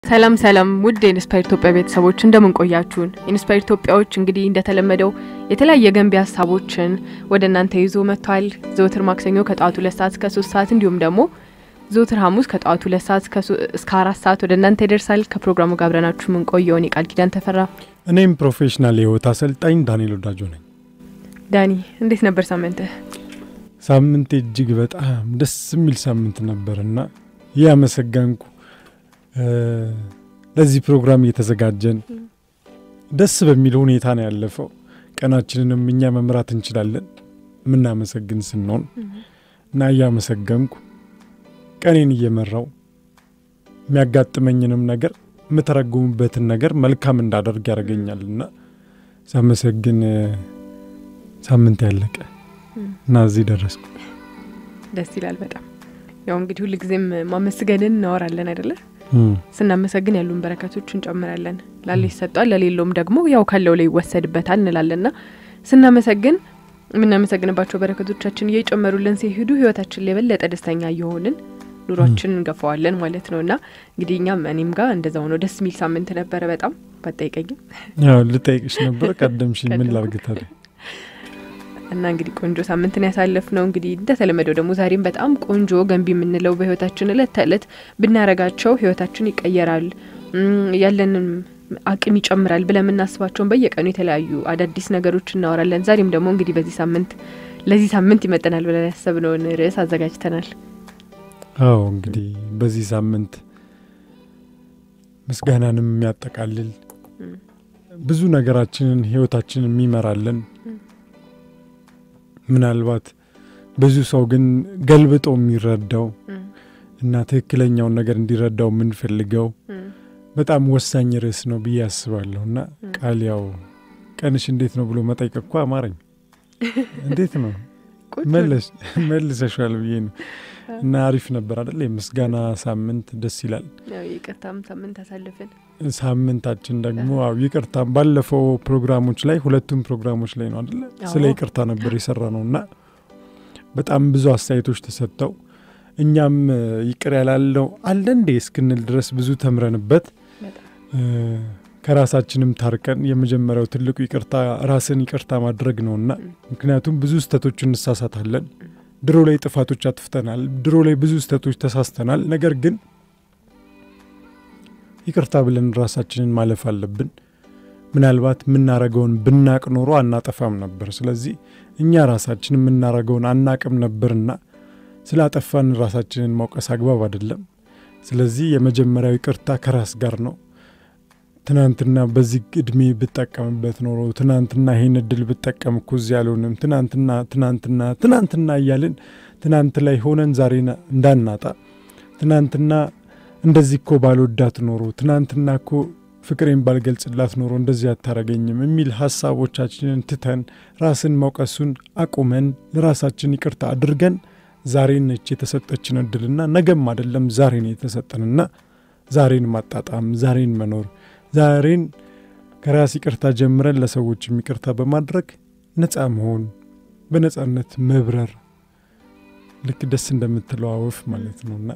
ሰላም ሰላም ውድ የኢንስፓየር ኢትዮጵያ ቤተሰቦች እንደምን ቆያችሁን? ኢንስፓየር ኢትዮጵያዎች እንግዲህ እንደተለመደው የተለያየ ገንቢ ሀሳቦችን ወደ እናንተ ይዞ መጥቷል። ዘወትር ማክሰኞ ከጠዋቱ ሁለት ሰዓት እስከ ሶስት ሰዓት እንዲሁም ደግሞ ዘወትር ሐሙስ ከጠዋቱ ሁለት ሰዓት እስከ አራት ሰዓት ወደ እናንተ ይደርሳል። ከፕሮግራሙ ጋር አብረናችሁ የምንቆየውን የቃል ኪዳን ተፈራ፣ እኔም ፕሮፌሽናል የህይወት አሰልጣኝ ዳንኤል ወዳጆ ነኝ። ዳኒ እንዴት ነበር ሳምንትህ? ሳምንቴ እጅግ በጣም ደስ የሚል ሳምንት ነበርና እያመሰገንኩ ለዚህ ፕሮግራም እየተዘጋጀን ደስ በሚል ሁኔታ ነው ያለፈው። ቀናችንንም እኛ መምራት እንችላለን የምናመሰግን ስንሆን እና እያመሰገንኩ ቀኔን እየመራው የሚያጋጥመኝንም ነገር የምተረጉምበትን ነገር መልካም እንዳደርግ ያደርገኛልና ሳመሰግን ሳምንት ያለቀ እና እዚህ ደረስኩ። ደስ ይላል በጣም ያው እንግዲህ ሁልጊዜም ማመስገንን እናወራለን አይደለ? ስናመሰግን ያሉን በረከቶች እንጨምራለን። ላለ ይሰጧል፣ ለሌለውም ደግሞ ያው ካለው ላይ ይወሰድበታል እንላለንና ስናመሰግን የምናመሰግንባቸው በረከቶቻችን እየጨመሩልን ሲሄዱ ህይወታችን ላይ የበለጠ ደስተኛ እየሆንን ኑሯችን እንገፋዋለን ማለት ነው። እና እንግዲህ እኛም እኔም ጋር እንደዛው ነው። ደስ የሚል ሳምንት ነበረ። በጣም ባጠይቀኝም ያው ልጠይቅሽ ነበር ቀደምሽኝ። ምን ላርግ ታዲያ? እና እንግዲህ ቆንጆ ሳምንትን ያሳለፍ ነው። እንግዲህ እንደተለመደው ደግሞ ዛሬም በጣም ቆንጆ ገንቢ የምንለው በህይወታችን እለት ተእለት ብናረጋቸው ህይወታችን ይቀየራል፣ ያለንም አቅም ይጨምራል ብለን የምናስባቸውን በየቀኑ የተለያዩ አዳዲስ ነገሮች እናወራለን። ዛሬም ደግሞ እንግዲህ በዚህ ሳምንት ለዚህ ሳምንት ይመጠናል ብለን ያሰብነውን ርዕስ አዘጋጅተናል። አዎ እንግዲህ በዚህ ሳምንት ምስጋናንም የሚያጠቃልል ብዙ ነገራችንን ህይወታችንን የሚመራልን ምናልባት ብዙ ሰው ግን ገልብጦ የሚረዳው እና ትክክለኛውን ነገር እንዲረዳው የምንፈልገው በጣም ወሳኝ ርዕስ ነው ብዬ አስባለሁ። እና ቃል ያው ቀንሽ እንዴት ነው ብሎ መጠየቅ እኮ አማረኝ። እንዴት ነው መልሰሻል ብዬ ነው። እና አሪፍ ነበር አደለ? የምስጋና ሳምንት ደስ ይላል። ይቅርታም ሳምንት አሳልፍን ሳምንታችን ደግሞ አው ይቅርታም ባለፈው ፕሮግራሞች ላይ ሁለቱም ፕሮግራሞች ላይ ነው አደለ? ስለ ይቅርታ ነበር የሰራ ነው እና በጣም ብዙ አስተያየቶች ተሰጥተው እኛም ይቅር ያላለው አለ እንዴ እስክንል ድረስ ብዙ ተምረንበት ከራሳችንም ታርቀን የመጀመሪያው ትልቁ ይቅርታ ራስን ይቅርታ ማድረግ ነውና ምክንያቱም ብዙ ስህተቶች እንሳሳታለን። ድሮ ላይ ጥፋቶች አጥፍተናል። ድሮ ላይ ብዙ ስህተቶች ተሳስተናል። ነገር ግን ይቅርታ ብለን ራሳችንን ማለፍ አለብን። ምናልባት የምናረገውን ብናቅ ኖሮ አናጠፋም ነበር። ስለዚህ እኛ ራሳችን የምናረገውን አናቅም ነበርና ስላጠፋን ራሳችንን መውቀስ አግባብ አይደለም። ስለዚህ የመጀመሪያው ይቅርታ ከራስ ጋር ነው። ትናንትና በዚህ እድሜ ብጠቀምበት ኖሮ ትናንትና ይሄን እድል ብጠቀም እኮ እዚህ ያልሆንም ትናንትና ትናንትና ትናንትና እያልን ትናንት ላይ ሆነን ዛሬ እንዳናጣ ትናንትና እንደዚህ እኮ ባልወዳት ኖሮ ትናንትና እኮ ፍቅሬን ባልገልጽላት ኖሮ እንደዚህ አታረገኝም የሚል ሀሳቦቻችንን ትተን ራስን መውቀሱን አቁመን ለራሳችን ይቅርታ አድርገን ዛሬን ነች የተሰጠችን እድልና ነገም አይደለም ዛሬን የተሰጠንና ዛሬን ማጣጣም ዛሬን መኖር ዛሬን ከራስ ይቅርታ ጀምረን ለሰዎችም ይቅርታ በማድረግ ነፃ መሆን በነፃነት መብረር ልክ ደስ እንደምትለው አወፍ ማለት ነውና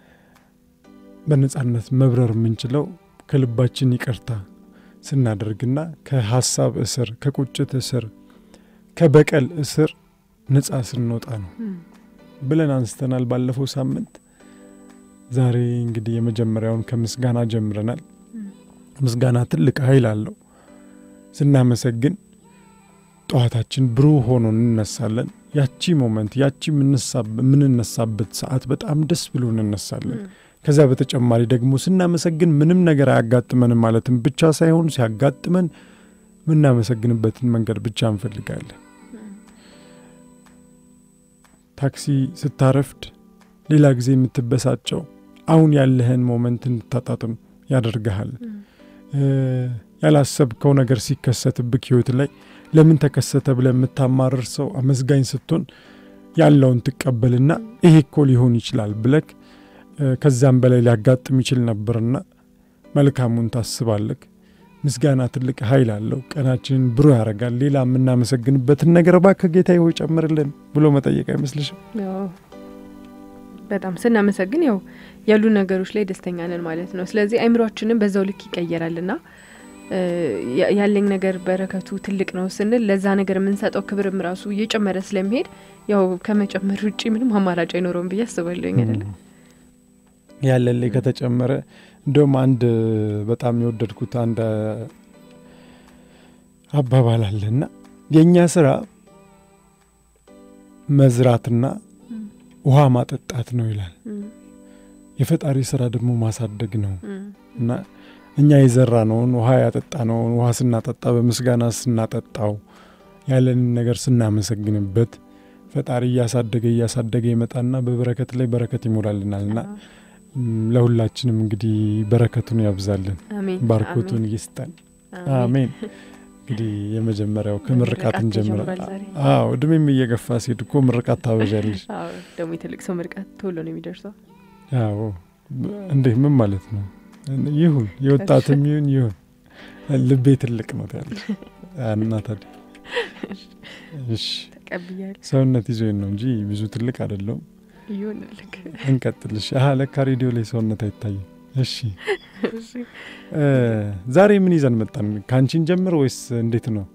በነፃነት መብረር የምንችለው ከልባችን ይቅርታ ስናደርግና ከሀሳብ እስር፣ ከቁጭት እስር፣ ከበቀል እስር ነፃ ስንወጣ ነው ብለን አንስተናል ባለፈው ሳምንት። ዛሬ እንግዲህ የመጀመሪያውን ከምስጋና ጀምረናል። ምስጋና ትልቅ ኃይል አለው። ስናመሰግን ጠዋታችን ብሩህ ሆኖ እንነሳለን። ያቺ ሞመንት ያቺ የምንነሳበት ሰዓት በጣም ደስ ብሎ እንነሳለን። ከዚያ በተጨማሪ ደግሞ ስናመሰግን ምንም ነገር አያጋጥመንም ማለትም ብቻ ሳይሆን ሲያጋጥመን የምናመሰግንበትን መንገድ ብቻ እንፈልጋለን። ታክሲ ስታረፍድ ሌላ ጊዜ የምትበሳጨው አሁን ያለህን ሞመንት እንድታጣጥም ያደርግሃል። ያላሰብከው ነገር ሲከሰትብክ ህይወት ላይ ለምን ተከሰተ ብለ የምታማርር ሰው አመስጋኝ ስትሆን ያለውን ትቀበልና ይሄ እኮ ሊሆን ይችላል ብለክ ከዛም በላይ ሊያጋጥም ይችል ነበርና መልካሙን ታስባለክ። ምስጋና ትልቅ ኃይል አለው። ቀናችንን ብሩህ ያደርጋል። ሌላ የምናመሰግንበትን ነገር እባክህ ጌታ ሆይ ጨምርልን ብሎ መጠየቅ አይመስልሽም? በጣም ስናመሰግን ያው ያሉ ነገሮች ላይ ደስተኛ ነን ማለት ነው። ስለዚህ አይምሯችንም በዛው ልክ ይቀየራልና ያለኝ ነገር በረከቱ ትልቅ ነው ስንል ለዛ ነገር የምንሰጠው ክብርም ራሱ እየጨመረ ስለሚሄድ ያው ከመጨመር ውጭ ምንም አማራጭ አይኖረውም ብዬ አስባለሁኝ። አይደለም ያለን ላይ ከተጨመረ እንደውም አንድ በጣም የወደድኩት አንድ አባባል አለና የእኛ ስራ መዝራትና ውሃ ማጠጣት ነው ይላል። የፈጣሪ ስራ ደግሞ ማሳደግ ነው እና እኛ የዘራ ነውን ውሃ ያጠጣ ነውን ውሃ ስናጠጣ በምስጋና ስናጠጣው ያለንን ነገር ስናመሰግንበት ፈጣሪ እያሳደገ እያሳደገ ይመጣና በበረከት ላይ በረከት ይሞላልናልና ለሁላችንም እንግዲህ በረከቱን ያብዛልን፣ ባርኮቱን ይስጠን። አሜን። እንግዲህ የመጀመሪያው ከምርቃት እንጀምራ። አዎ እድሜም እየገፋ ሲሄድ እኮ ምርቃት ታበዣለሽ። ደግሞ የትልቅ ሰው ምርቃት ቶሎ ነው የሚደርሰው። አዎ እንዴ ምን ማለት ነው? ይሁን የወጣትም ይሁን ይሁን ልቤ ትልቅ ነው ያለሽ እና ታዲያ እሺ ተቀብያለሁ። ሰውነት ይዞኝ ነው እንጂ ብዙ ትልቅ አይደለሁም። ይሁንልክ። እንቀጥልሽ። አሀ ለካ ሬዲዮ ላይ ሰውነት አይታይም። እሺ ዛሬ ምን ይዘን መጣን? ከአንቺን ጀምር ወይስ እንዴት ነው?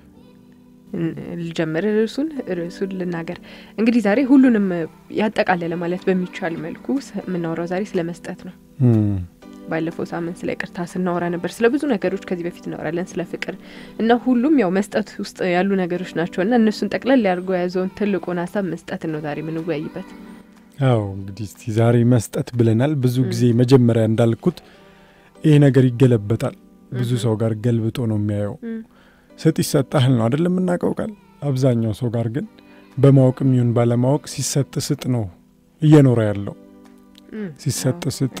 ልጀምር። ርዕሱን ርዕሱን ልናገር እንግዲህ ዛሬ ሁሉንም ያጠቃለለ ማለት በሚቻል መልኩ የምናወራው ዛሬ ስለ መስጠት ነው። ባለፈው ሳምንት ስለ ይቅርታ ስናወራ ነበር። ስለ ብዙ ነገሮች ከዚህ በፊት እናወራለን፣ ስለ ፍቅር እና ሁሉም ያው መስጠት ውስጥ ያሉ ነገሮች ናቸው እና እነሱን ጠቅለል ያድርጎ የያዘውን ትልቁን ሀሳብ መስጠትን ነው ዛሬ የምንወያይበት። አዎ እንግዲህ እስቲ ዛሬ መስጠት ብለናል። ብዙ ጊዜ መጀመሪያ እንዳልኩት ይሄ ነገር ይገለበጣል። ብዙ ሰው ጋር ገልብጦ ነው የሚያየው። ስጥ ይሰጣል ነው አይደለም የምናውቀው ቃል። አብዛኛው ሰው ጋር ግን በማወቅም ይሁን ባለማወቅ ሲሰጥ ስጥ ነው እየኖረ ያለው። ሲሰጥ ስጥ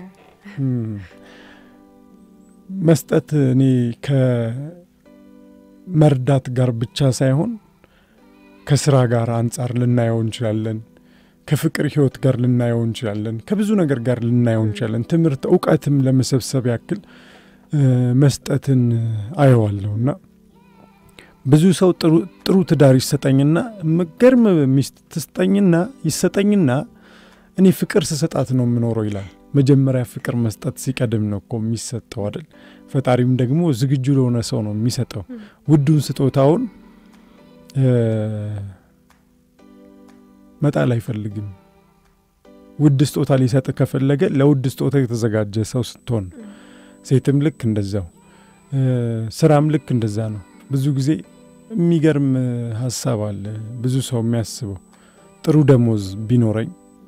መስጠት እኔ ከመርዳት ጋር ብቻ ሳይሆን ከስራ ጋር አንጻር ልናየው እንችላለን። ከፍቅር ህይወት ጋር ልናየው እንችላለን። ከብዙ ነገር ጋር ልናየው እንችላለን። ትምህርት፣ እውቀትም ለመሰብሰብ ያክል መስጠትን አየዋለሁ እና ብዙ ሰው ጥሩ ትዳር ይሰጠኝና ምገርም ሚስት ትስጠኝና ይሰጠኝና እኔ ፍቅር ስሰጣት ነው የምኖረው ይላል። መጀመሪያ ፍቅር መስጠት ሲቀድም ነው እኮ የሚሰጠው አይደል? ፈጣሪም ደግሞ ዝግጁ ለሆነ ሰው ነው የሚሰጠው። ውዱን ስጦታውን መጣል አይፈልግም። ውድ ስጦታ ሊሰጥ ከፈለገ ለውድ ስጦታ የተዘጋጀ ሰው ስትሆን፣ ሴትም ልክ እንደዛው፣ ስራም ልክ እንደዛ ነው። ብዙ ጊዜ የሚገርም ሀሳብ አለ። ብዙ ሰው የሚያስበው ጥሩ ደሞዝ ቢኖረኝ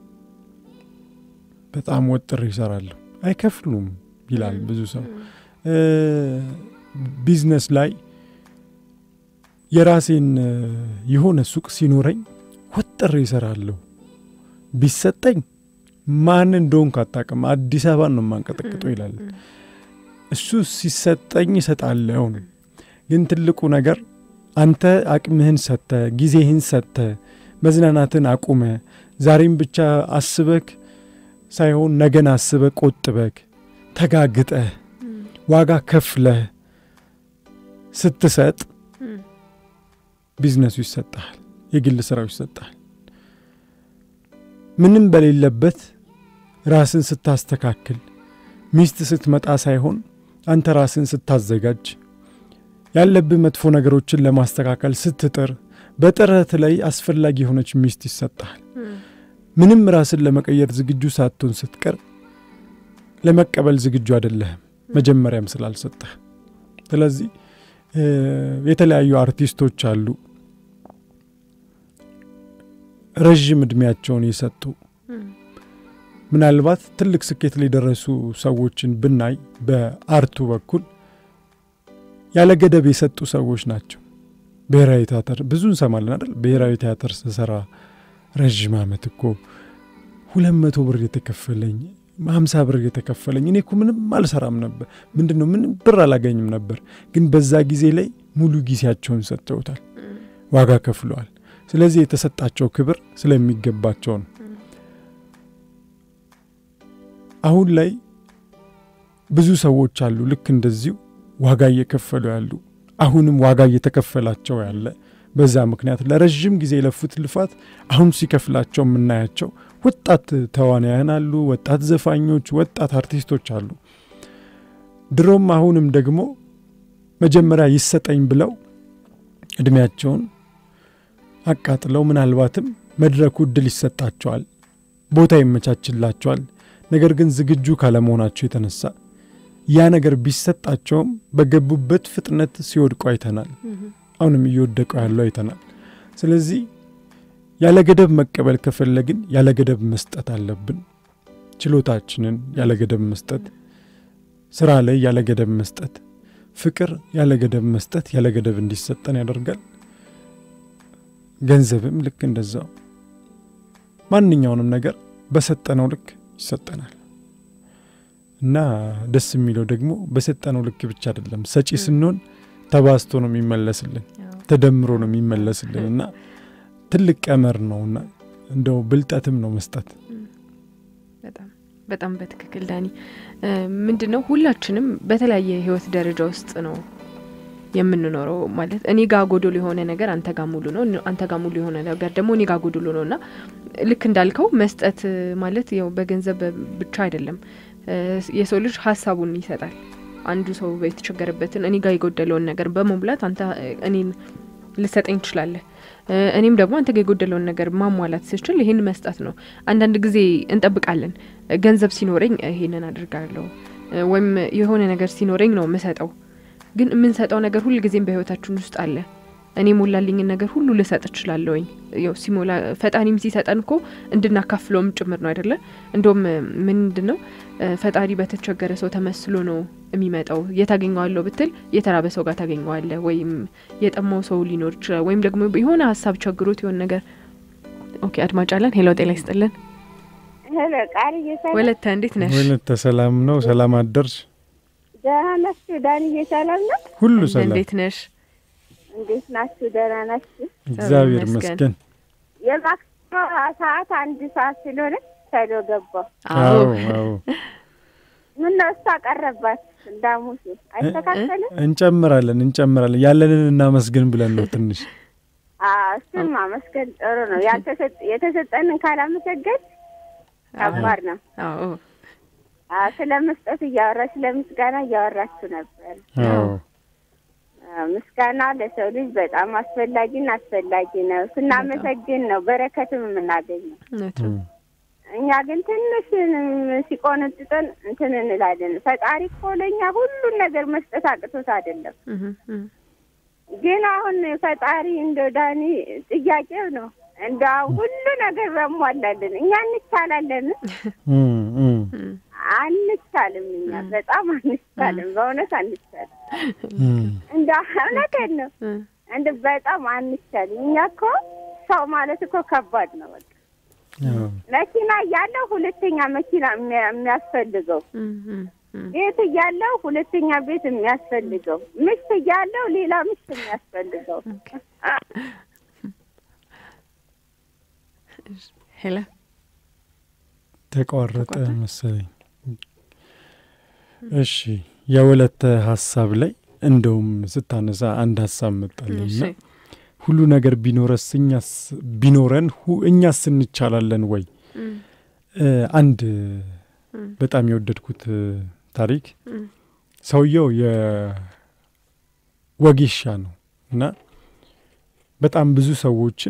በጣም ወጥር ይሰራለሁ፣ አይከፍሉም ይላል ብዙ ሰው። ቢዝነስ ላይ የራሴን የሆነ ሱቅ ሲኖረኝ ወጥር ይሰራለሁ፣ ቢሰጠኝ ማን እንደሆንኩ አታውቅም፣ አዲስ አበባን ነው የማንቀጠቅጠው ይላል። እሱ ሲሰጠኝ እሰጣለሁ ነው። ግን ትልቁ ነገር አንተ አቅምህን ሰጥተ ጊዜህን ሰጥተ መዝናናትን አቁመ ዛሬም ብቻ አስበክ ሳይሆን ነገን አስበህ ቆጥበህ ተጋግጠህ ዋጋ ከፍለህ ስትሰጥ ቢዝነሱ ይሰጠሃል፣ የግል ስራው ይሰጠሃል። ምንም በሌለበት ራስን ስታስተካክል ሚስት ስትመጣ ሳይሆን አንተ ራስን ስታዘጋጅ ያለብህ መጥፎ ነገሮችን ለማስተካከል ስትጥር በጥረት ላይ አስፈላጊ የሆነች ሚስት ይሰጠሃል። ምንም ራስን ለመቀየር ዝግጁ ሳትሆን ስትቀር ለመቀበል ዝግጁ አይደለህም፣ መጀመሪያም ስላልሰጠህ። ስለዚህ የተለያዩ አርቲስቶች አሉ ረዥም እድሜያቸውን የሰጡ ምናልባት ትልቅ ስኬት ላይ የደረሱ ሰዎችን ብናይ በአርቱ በኩል ያለ ገደብ የሰጡ ሰዎች ናቸው። ብሔራዊ ቲያትር ብዙ እንሰማለን አይደል? ብሔራዊ ቲያትር ስሰራ ረዥም ዓመት እኮ ሁለት መቶ ብር የተከፈለኝ ሀምሳ ብር የተከፈለኝ እኔ እኮ ምንም አልሰራም ነበር። ምንድን ነው ምንም ብር አላገኝም ነበር። ግን በዛ ጊዜ ላይ ሙሉ ጊዜያቸውን ሰጥተውታል፣ ዋጋ ከፍለዋል። ስለዚህ የተሰጣቸው ክብር ስለሚገባቸው ነው። አሁን ላይ ብዙ ሰዎች አሉ ልክ እንደዚሁ ዋጋ እየከፈሉ ያሉ አሁንም ዋጋ እየተከፈላቸው ያለ በዛ ምክንያት ለረዥም ጊዜ የለፉት ልፋት አሁን ሲከፍላቸው የምናያቸው ወጣት ተዋናያን አሉ፣ ወጣት ዘፋኞች፣ ወጣት አርቲስቶች አሉ። ድሮም አሁንም ደግሞ መጀመሪያ ይሰጠኝ ብለው እድሜያቸውን አቃጥለው ምናልባትም መድረኩ እድል ይሰጣቸዋል፣ ቦታ ይመቻችላቸዋል። ነገር ግን ዝግጁ ካለመሆናቸው የተነሳ ያ ነገር ቢሰጣቸውም በገቡበት ፍጥነት ሲወድቁ አይተናል። አሁንም እየወደቁ ያለው አይተናል። ስለዚህ ያለ ገደብ መቀበል ከፈለግን ያለ ገደብ መስጠት አለብን። ችሎታችንን ያለ ገደብ መስጠት፣ ስራ ላይ ያለ ገደብ መስጠት፣ ፍቅር ያለ ገደብ መስጠት ያለ ገደብ እንዲሰጠን ያደርጋል። ገንዘብም ልክ እንደዛው ማንኛውንም ነገር በሰጠነው ልክ ይሰጠናል እና ደስ የሚለው ደግሞ በሰጠነው ልክ ብቻ አይደለም። ሰጪ ስንሆን ተባዝቶ ነው የሚመለስልን፣ ተደምሮ ነው የሚመለስልን እና ትልቅ ቀመር ነውና እንደው ብልጠትም ነው መስጠት። በጣም በጣም በትክክል ዳኒ። ምንድን ነው ሁላችንም በተለያየ የህይወት ደረጃ ውስጥ ነው የምንኖረው። ማለት እኔ ጋ ጎዶሎ የሆነ ነገር አንተ ጋ ሙሉ ነው፣ አንተ ጋ ሙሉ የሆነ ነገር ደግሞ እኔ ጋ ጎዶሎ ነው እና ልክ እንዳልከው መስጠት ማለት ያው በገንዘብ ብቻ አይደለም። የሰው ልጅ ሀሳቡን ይሰጣል። አንዱ ሰው የተቸገረበትን እኔ ጋ የጎደለውን ነገር በመሙላት አንተ እኔን ልሰጠኝ ትችላለህ። እኔም ደግሞ አንተ ጋ የጎደለውን ነገር ማሟላት ስችል ይህን መስጠት ነው። አንዳንድ ጊዜ እንጠብቃለን። ገንዘብ ሲኖረኝ ይሄንን አድርጋለሁ ወይም የሆነ ነገር ሲኖረኝ ነው ምሰጠው። ግን የምንሰጠው ነገር ሁል ጊዜም በህይወታችን ውስጥ አለ። እኔ ሞላልኝን ነገር ሁሉ ልሰጥ እችላለሁኝ። ያው ሲሞላ ፈጣሪም ሲሰጠን እኮ እንድናካፍለውም ጭምር ነው አይደለ? እንደውም ምንድን ነው ፈጣሪ በተቸገረ ሰው ተመስሎ ነው የሚመጣው። የታገኘዋለሁ ብትል የተራበ ሰው ጋር ታገኘዋለ፣ ወይም የጠማው ሰው ሊኖር ይችላል፣ ወይም ደግሞ የሆነ ሀሳብ ቸግሮት የሆነ ነገር። ኦኬ አድማጭ አለን። ሄሎ ጤና ይስጥልን። ወለተ እንዴት ነሽ? ወለተ ሰላም ነው? ሰላም አደርሽ? ደህና ናችሁ? ዳንዬ ሰላም ነው? ሁሉ ሰላም። እንዴት ነሽ? እንዴት ናችሁ? ደህና ናችሁ? እግዚአብሔር ይመስገን። የማክሰኞ ሰዓት አንድ ሰዓት ስለሆነ ሰዶ ገባሁ። አዎ አዎ። ምን ነው እሷ ቀረባት እንዳሙሱ አይስተካከልም። እንጨምራለን እንጨምራለን ያለንን እናመስግን ብለን ነው ትንሽ እሱን ማመስገን ጥሩ ነው። የተሰጠንን ካላመሰገን ከባድ ነው። አዎ ስለ መስጠት እያወራች ስለ ምስጋና እያወራችሁ ነበር። አዎ ምስጋና ለሰው ልጅ በጣም አስፈላጊና አስፈላጊ ነው። ስናመሰግን ነው በረከትም የምናገኘው። እውነት ነው። እኛ ግን ትንሽ ሲቆነጥጠን እንትን እንላለን። ፈጣሪ እኮ ለእኛ ሁሉን ነገር መስጠት አቅቶት አይደለም። እህ እህ ግን አሁን ፈጣሪ እንደ ዳኒ ጥያቄው ነው እንደ ሁሉ ነገር በሟላለን እኛ እንቻላለን? እም እም እህ አንቻልም። እኛ በጣም አንቻልም። በእውነት አንቻልም። እም እንደ እውነቴን ነው እህ እንደ በጣም አንቻልም። እኛ እኮ ሰው ማለት እኮ ከባድ ነው። በቃ አዎ መኪና እያለው ሁለተኛ መኪና የሚያ- የሚያስፈልገው እህ እህ እህ ቤት እያለው ሁለተኛ ቤት የሚያስፈልገው ምሽት እያለው ሌላ ምሽት የሚያስፈልገው ኦኬ ሄሎ ተቋረጠ ተቋረጠ? መሰለኝ። እሺ የወለተ ሀሳብ ላይ እንደውም ስታነሳ አንድ ሀሳብ መጣልኝ እሺ እና ሁሉ ነገር ቢኖረስ እኛስ ቢኖረን ሁ- እኛስ እንቻላለን ወይ? እህ እ፣ አንድ እም በጣም የወደድኩት እ፣ ታሪክ እም ሰውየው የወጌሻ ነው እና በጣም ብዙ ሰዎችን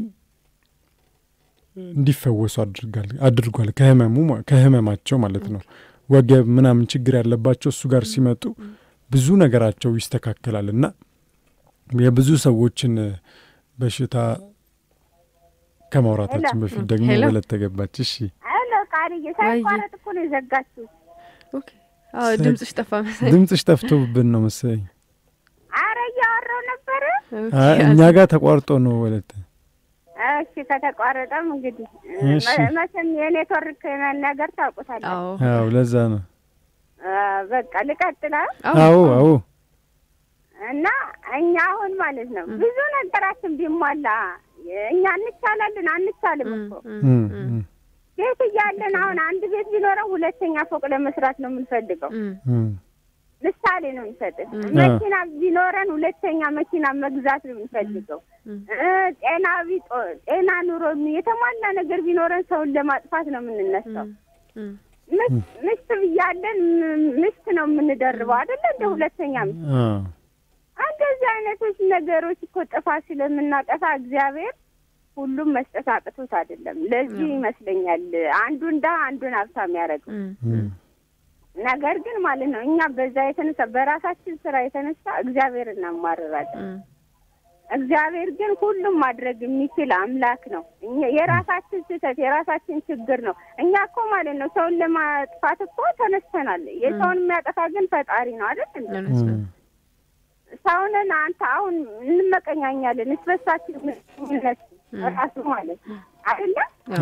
እንዲፈወሱ አድርጋል አድርጓል ከህመሙ ማ- ከህመማቸው ማለት ነው። ወገብ ምናምን ችግር ያለባቸው እሱ ጋር ሲመጡ ብዙ ነገራቸው ይስተካከላል እና የብዙ ሰዎችን እ፣ በሽታ ከማውራታችን ሄሎ። በፊት ደግሞ ሄሎ። ወለት ተገባች። እሺ አሎ ቃልዬ ሳይቋረጥ እኮ ነው የዘጋችሁት። ኦኬ አዎ ሰ- ድምጽሽ ጠፋ መሰለኝ። ድምፅሽ ጠፍቶብን ነው መሰለኝ። አረ እያወራሁ ነበረ። ኦኬ አይ፣ እኛ ጋር ተቋርጦ ነው ወለት እሺ ከተቋረጠም እንግዲህ እሺ። መ- መቼም የኔትወርክ ነገር ታውቁታላችሁ። አዎ አዎ ለዛ ነው። አ፣ በቃ ልቀጥላ አዎ አዎ እና እኛ አሁን ማለት ነው ብዙ ነገራችን ቢሟላ እኛ እንቻላለን አንቻልም እም እኮ እም እም፣ እም እም፣ ቤት እያለን አሁን አንድ ቤት ቢኖረው ሁለተኛ ፎቅ ለመስራት ነው የምንፈልገው። እም እም፣ ምሳሌ ነው የሚሰጥህ። እም። መኪና ቢኖረን ሁለተኛ መኪና መግዛት ነው የምንፈልገው። ጤና ቢጦ ጤና ኑሮ የተሟላ ነገር ቢኖረን ሰውን ለማጥፋት ነው የምንነሳው። ምስት ብያለን ምስት ነው የምንደርበው አይደለ? እንደ ሁለተኛ ምስት እንደዚህ አይነቶች ነገሮች እኮ ጥፋት ስለምናጠፋ እግዚአብሔር ሁሉም መስጠት አቅቶት አይደለም። ለዚህ ይመስለኛል አንዱን ድሀ አንዱን ሀብታም ያደረገው። ነገር ግን ማለት ነው እኛ በዛ የተነሳ በራሳችን ስራ የተነሳ እግዚአብሔር እናማርራለን። እግዚአብሔር ግን ሁሉም ማድረግ የሚችል አምላክ ነው። የራሳችን ስህተት የራሳችን ችግር ነው። እኛ እኮ ማለት ነው ሰውን ለማጥፋት እኮ ተነስተናል። የሰውን የሚያጠፋ ግን ፈጣሪ ነው አይደል? ሰውንን አንተ አሁን እንመቀኛኛለን እስበሳችን ምነት ራሱ ማለት አይደለ?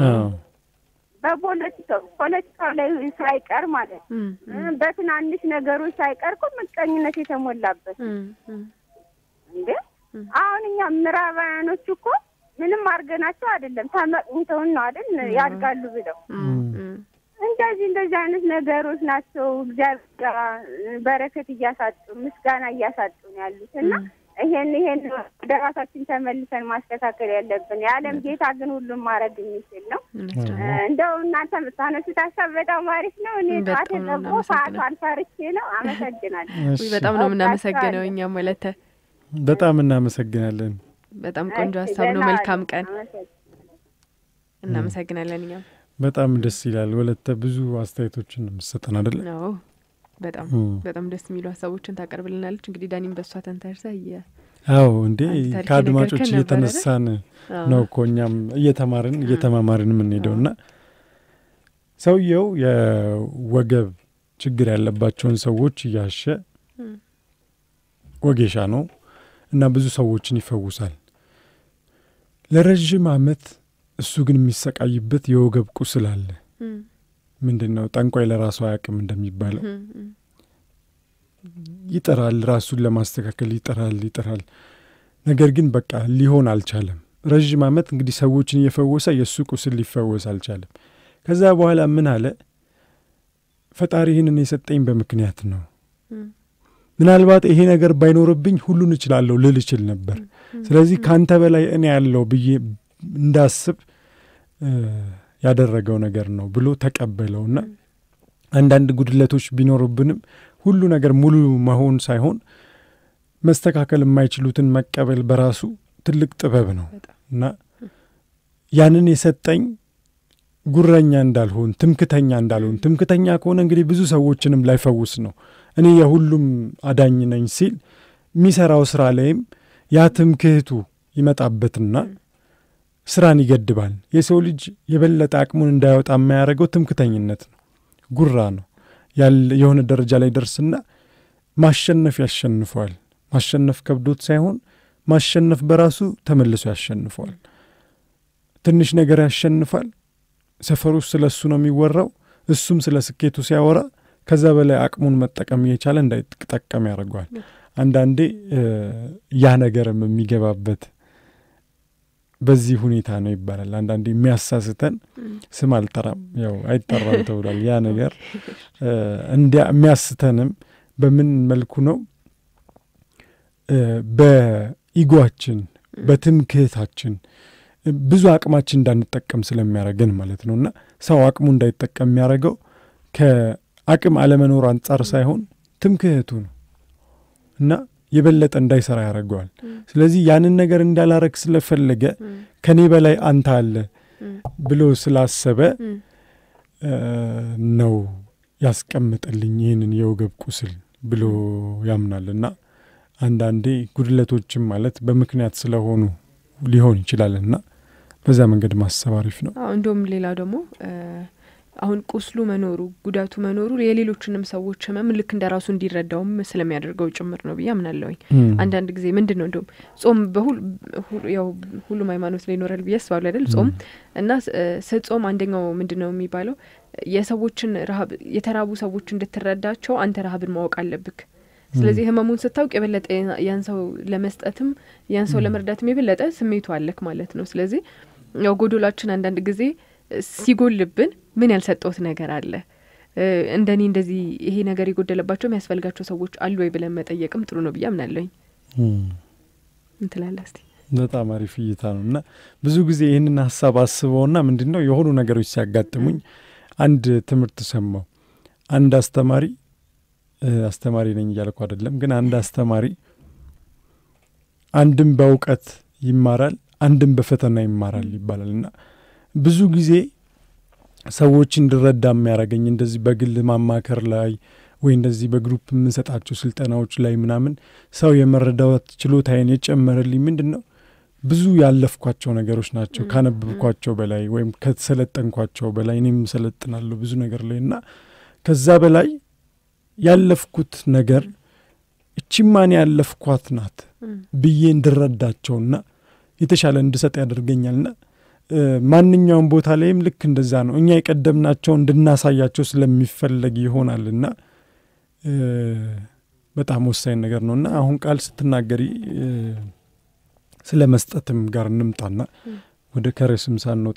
በፖለቲካው ፖለቲካው ላይ ሳይቀር ማለት በትናንሽ ነገሮች ሳይቀር እኮ ምቀኝነት የተሞላበት እንዴ አሁን እኛ ምዕራባውያኖቹ እኮ ምንም አድርገናቸው አይደለም ተመቅኝተውን ነው አይደል ያድጋሉ ብለው እንደዚህ እንደዚህ አይነት ነገሮች ናቸው እግዚአብሔር በረከት እያሳጡ ምስጋና እያሳጡ ነው ያሉት እና ይሄን ይሄን ወደ ራሳችን ተመልሰን ማስተካከል ያለብን። የዓለም ጌታ ግን ሁሉም ማድረግ የሚችል ነው። እንደው እናንተ የምታነሱት ሀሳብ በጣም አሪፍ ነው። እኔ ጠዋት የጠቦ ሰዓቱ አልፈርቼ ነው። አመሰግናለሁ። በጣም ነው የምናመሰግነው እኛም ወለተ በጣም እናመሰግናለን። በጣም ቆንጆ ሀሳብ ነው። መልካም ቀን። እናመሰግናለን። እኛም በጣም ደስ ይላል። ወለተ ብዙ አስተያየቶችን የምትሰጠን አይደለ? አዎ፣ በጣም በጣም ደስ የሚሉ ሀሳቦችን ታቀርብልናለች። እንግዲህ ዳኒም በእሷ ተንተርሰ አዎ፣ እንዴ ከአድማጮች እየተነሳን ነው እኮ እኛም እየተማርን እየተማማርን የምንሄደው እና ሰውየው የወገብ ችግር ያለባቸውን ሰዎች እያሸ ወጌሻ ነው እና ብዙ ሰዎችን ይፈውሳል። ለረዥም ዓመት እሱ ግን የሚሰቃይበት የወገብ ቁስል አለ። ምንድን ነው ጠንቋይ ለራሱ አያውቅም እንደሚባለው ይጥራል፣ ራሱን ለማስተካከል ይጥራል ይጥራል። ነገር ግን በቃ ሊሆን አልቻለም። ረዥም ዓመት እንግዲህ ሰዎችን እየፈወሰ የእሱ ቁስል ሊፈወስ አልቻለም። ከዛ በኋላ ምን አለ? ፈጣሪ ይህንን የሰጠኝ በምክንያት ነው ምናልባት ይሄ ነገር ባይኖርብኝ ሁሉን እችላለሁ ልል እችል ነበር። ስለዚህ ከአንተ በላይ እኔ ያለው ብዬ እንዳስብ ያደረገው ነገር ነው ብሎ ተቀበለውና አንዳንድ ጉድለቶች ቢኖሩብንም ሁሉ ነገር ሙሉ መሆን ሳይሆን መስተካከል የማይችሉትን መቀበል በራሱ ትልቅ ጥበብ ነው እና ያንን የሰጠኝ ጉረኛ እንዳልሆን፣ ትምክተኛ እንዳልሆን። ትምክተኛ ከሆነ እንግዲህ ብዙ ሰዎችንም ላይፈውስ ነው። እኔ የሁሉም አዳኝ ነኝ ሲል የሚሰራው ስራ ላይም ያ ትምክህቱ ይመጣበትና ስራን ይገድባል። የሰው ልጅ የበለጠ አቅሙን እንዳያወጣ የማያደርገው ትምክተኝነት ነው፣ ጉራ ነው። የሆነ ደረጃ ላይ ደርስና ማሸነፍ ያሸንፈዋል። ማሸነፍ ከብዶት ሳይሆን ማሸነፍ በራሱ ተመልሶ ያሸንፈዋል። ትንሽ ነገር ያሸንፋል። ሰፈሩ ውስጥ ስለ እሱ ነው የሚወራው። እሱም ስለ ስኬቱ ሲያወራ ከዛ በላይ አቅሙን መጠቀም እየቻለ እንዳይጠቀም ያደርገዋል። አንዳንዴ ያ ነገርም የሚገባበት በዚህ ሁኔታ ነው ይባላል። አንዳንዴ የሚያሳስተን ስም አልጠራም፣ ያው አይጠራም ተብሏል። ያ ነገር እንዲያ የሚያስተንም በምን መልኩ ነው? በኢጓችን በትምክህታችን ብዙ አቅማችን እንዳንጠቀም ስለሚያደርገን ማለት ነው። እና ሰው አቅሙ እንዳይጠቀም የሚያደርገው ከአቅም አለመኖር አንጻር ሳይሆን ትምክህቱ ነው እና የበለጠ እንዳይሰራ ያደርገዋል። ስለዚህ ያንን ነገር እንዳላረግ ስለፈለገ ከኔ በላይ አንተ አለ ብሎ ስላሰበ ነው ያስቀምጥልኝ ይህንን የወገብ ቁስል ብሎ ያምናል። እና አንዳንዴ ጉድለቶችም ማለት በምክንያት ስለሆኑ ሊሆን ይችላል እና በዛ መንገድ ማሰብ አሪፍ ነው። እንዲሁም ሌላው ደግሞ አሁን ቁስሉ መኖሩ ጉዳቱ መኖሩ የሌሎችንም ሰዎች ህመም ልክ እንደ ራሱ እንዲረዳውም ስለሚያደርገው ጭምር ነው ብዬ አምናለሁኝ። አንዳንድ ጊዜ ምንድን ነው እንዲሁም ጾም ያው ሁሉም ሃይማኖት ላይ ይኖራል ብዬ አስባለሁ አይደል? ጾም እና ስጾም አንደኛው ምንድን ነው የሚባለው የሰዎችን ረሀብ የተራቡ ሰዎች እንድትረዳቸው አንተ ረሀብን ማወቅ አለብክ። ስለዚህ ህመሙን ስታውቅ የበለጠ ያን ሰው ለመስጠትም ያን ሰው ለመርዳትም የበለጠ ስሜቱ አለክ ማለት ነው። ስለዚህ ያው ጎዶላችን አንዳንድ ጊዜ ሲጎልብን ምን ያልሰጠውት ነገር አለ እንደኔ እንደዚህ ይሄ ነገር የጎደለባቸው የሚያስፈልጋቸው ሰዎች አሉ ወይ ብለን መጠየቅም ጥሩ ነው ብዬ አምናለሁኝ። እንትላለ እስቲ በጣም አሪፍ እይታ ነው እና ብዙ ጊዜ ይህንን ሀሳብ አስበውና ምንድን ነው የሆኑ ነገሮች ሲያጋጥሙኝ አንድ ትምህርት ሰማው። አንድ አስተማሪ አስተማሪ ነኝ እያልኩ አይደለም፣ ግን አንድ አስተማሪ አንድም በእውቀት ይማራል፣ አንድም በፈተና ይማራል ይባላል እና ብዙ ጊዜ ሰዎች እንድረዳ የሚያደርገኝ እንደዚህ በግል ማማከር ላይ ወይ እንደዚህ በግሩፕ የምንሰጣቸው ስልጠናዎች ላይ ምናምን ሰው የመረዳት ችሎታዬን የጨመረልኝ ምንድን ነው ብዙ ያለፍኳቸው ነገሮች ናቸው ካነበብኳቸው በላይ ወይም ከተሰለጠንኳቸው በላይ እኔም ሰለጥናለሁ ብዙ ነገር ላይ እና ከዛ በላይ ያለፍኩት ነገር እቺማን ያለፍኳት ናት ብዬ እንድረዳቸውና የተሻለ እንድሰጥ ያደርገኛልና ማንኛውም ቦታ ላይም ልክ እንደዛ ነው። እኛ የቀደምናቸው እንድናሳያቸው ስለሚፈለግ ይሆናልና በጣም ወሳኝ ነገር ነው እና አሁን ቃል ስትናገሪ ስለ መስጠትም ጋር እንምጣና ወደ ከርዕስም ሳንወጣ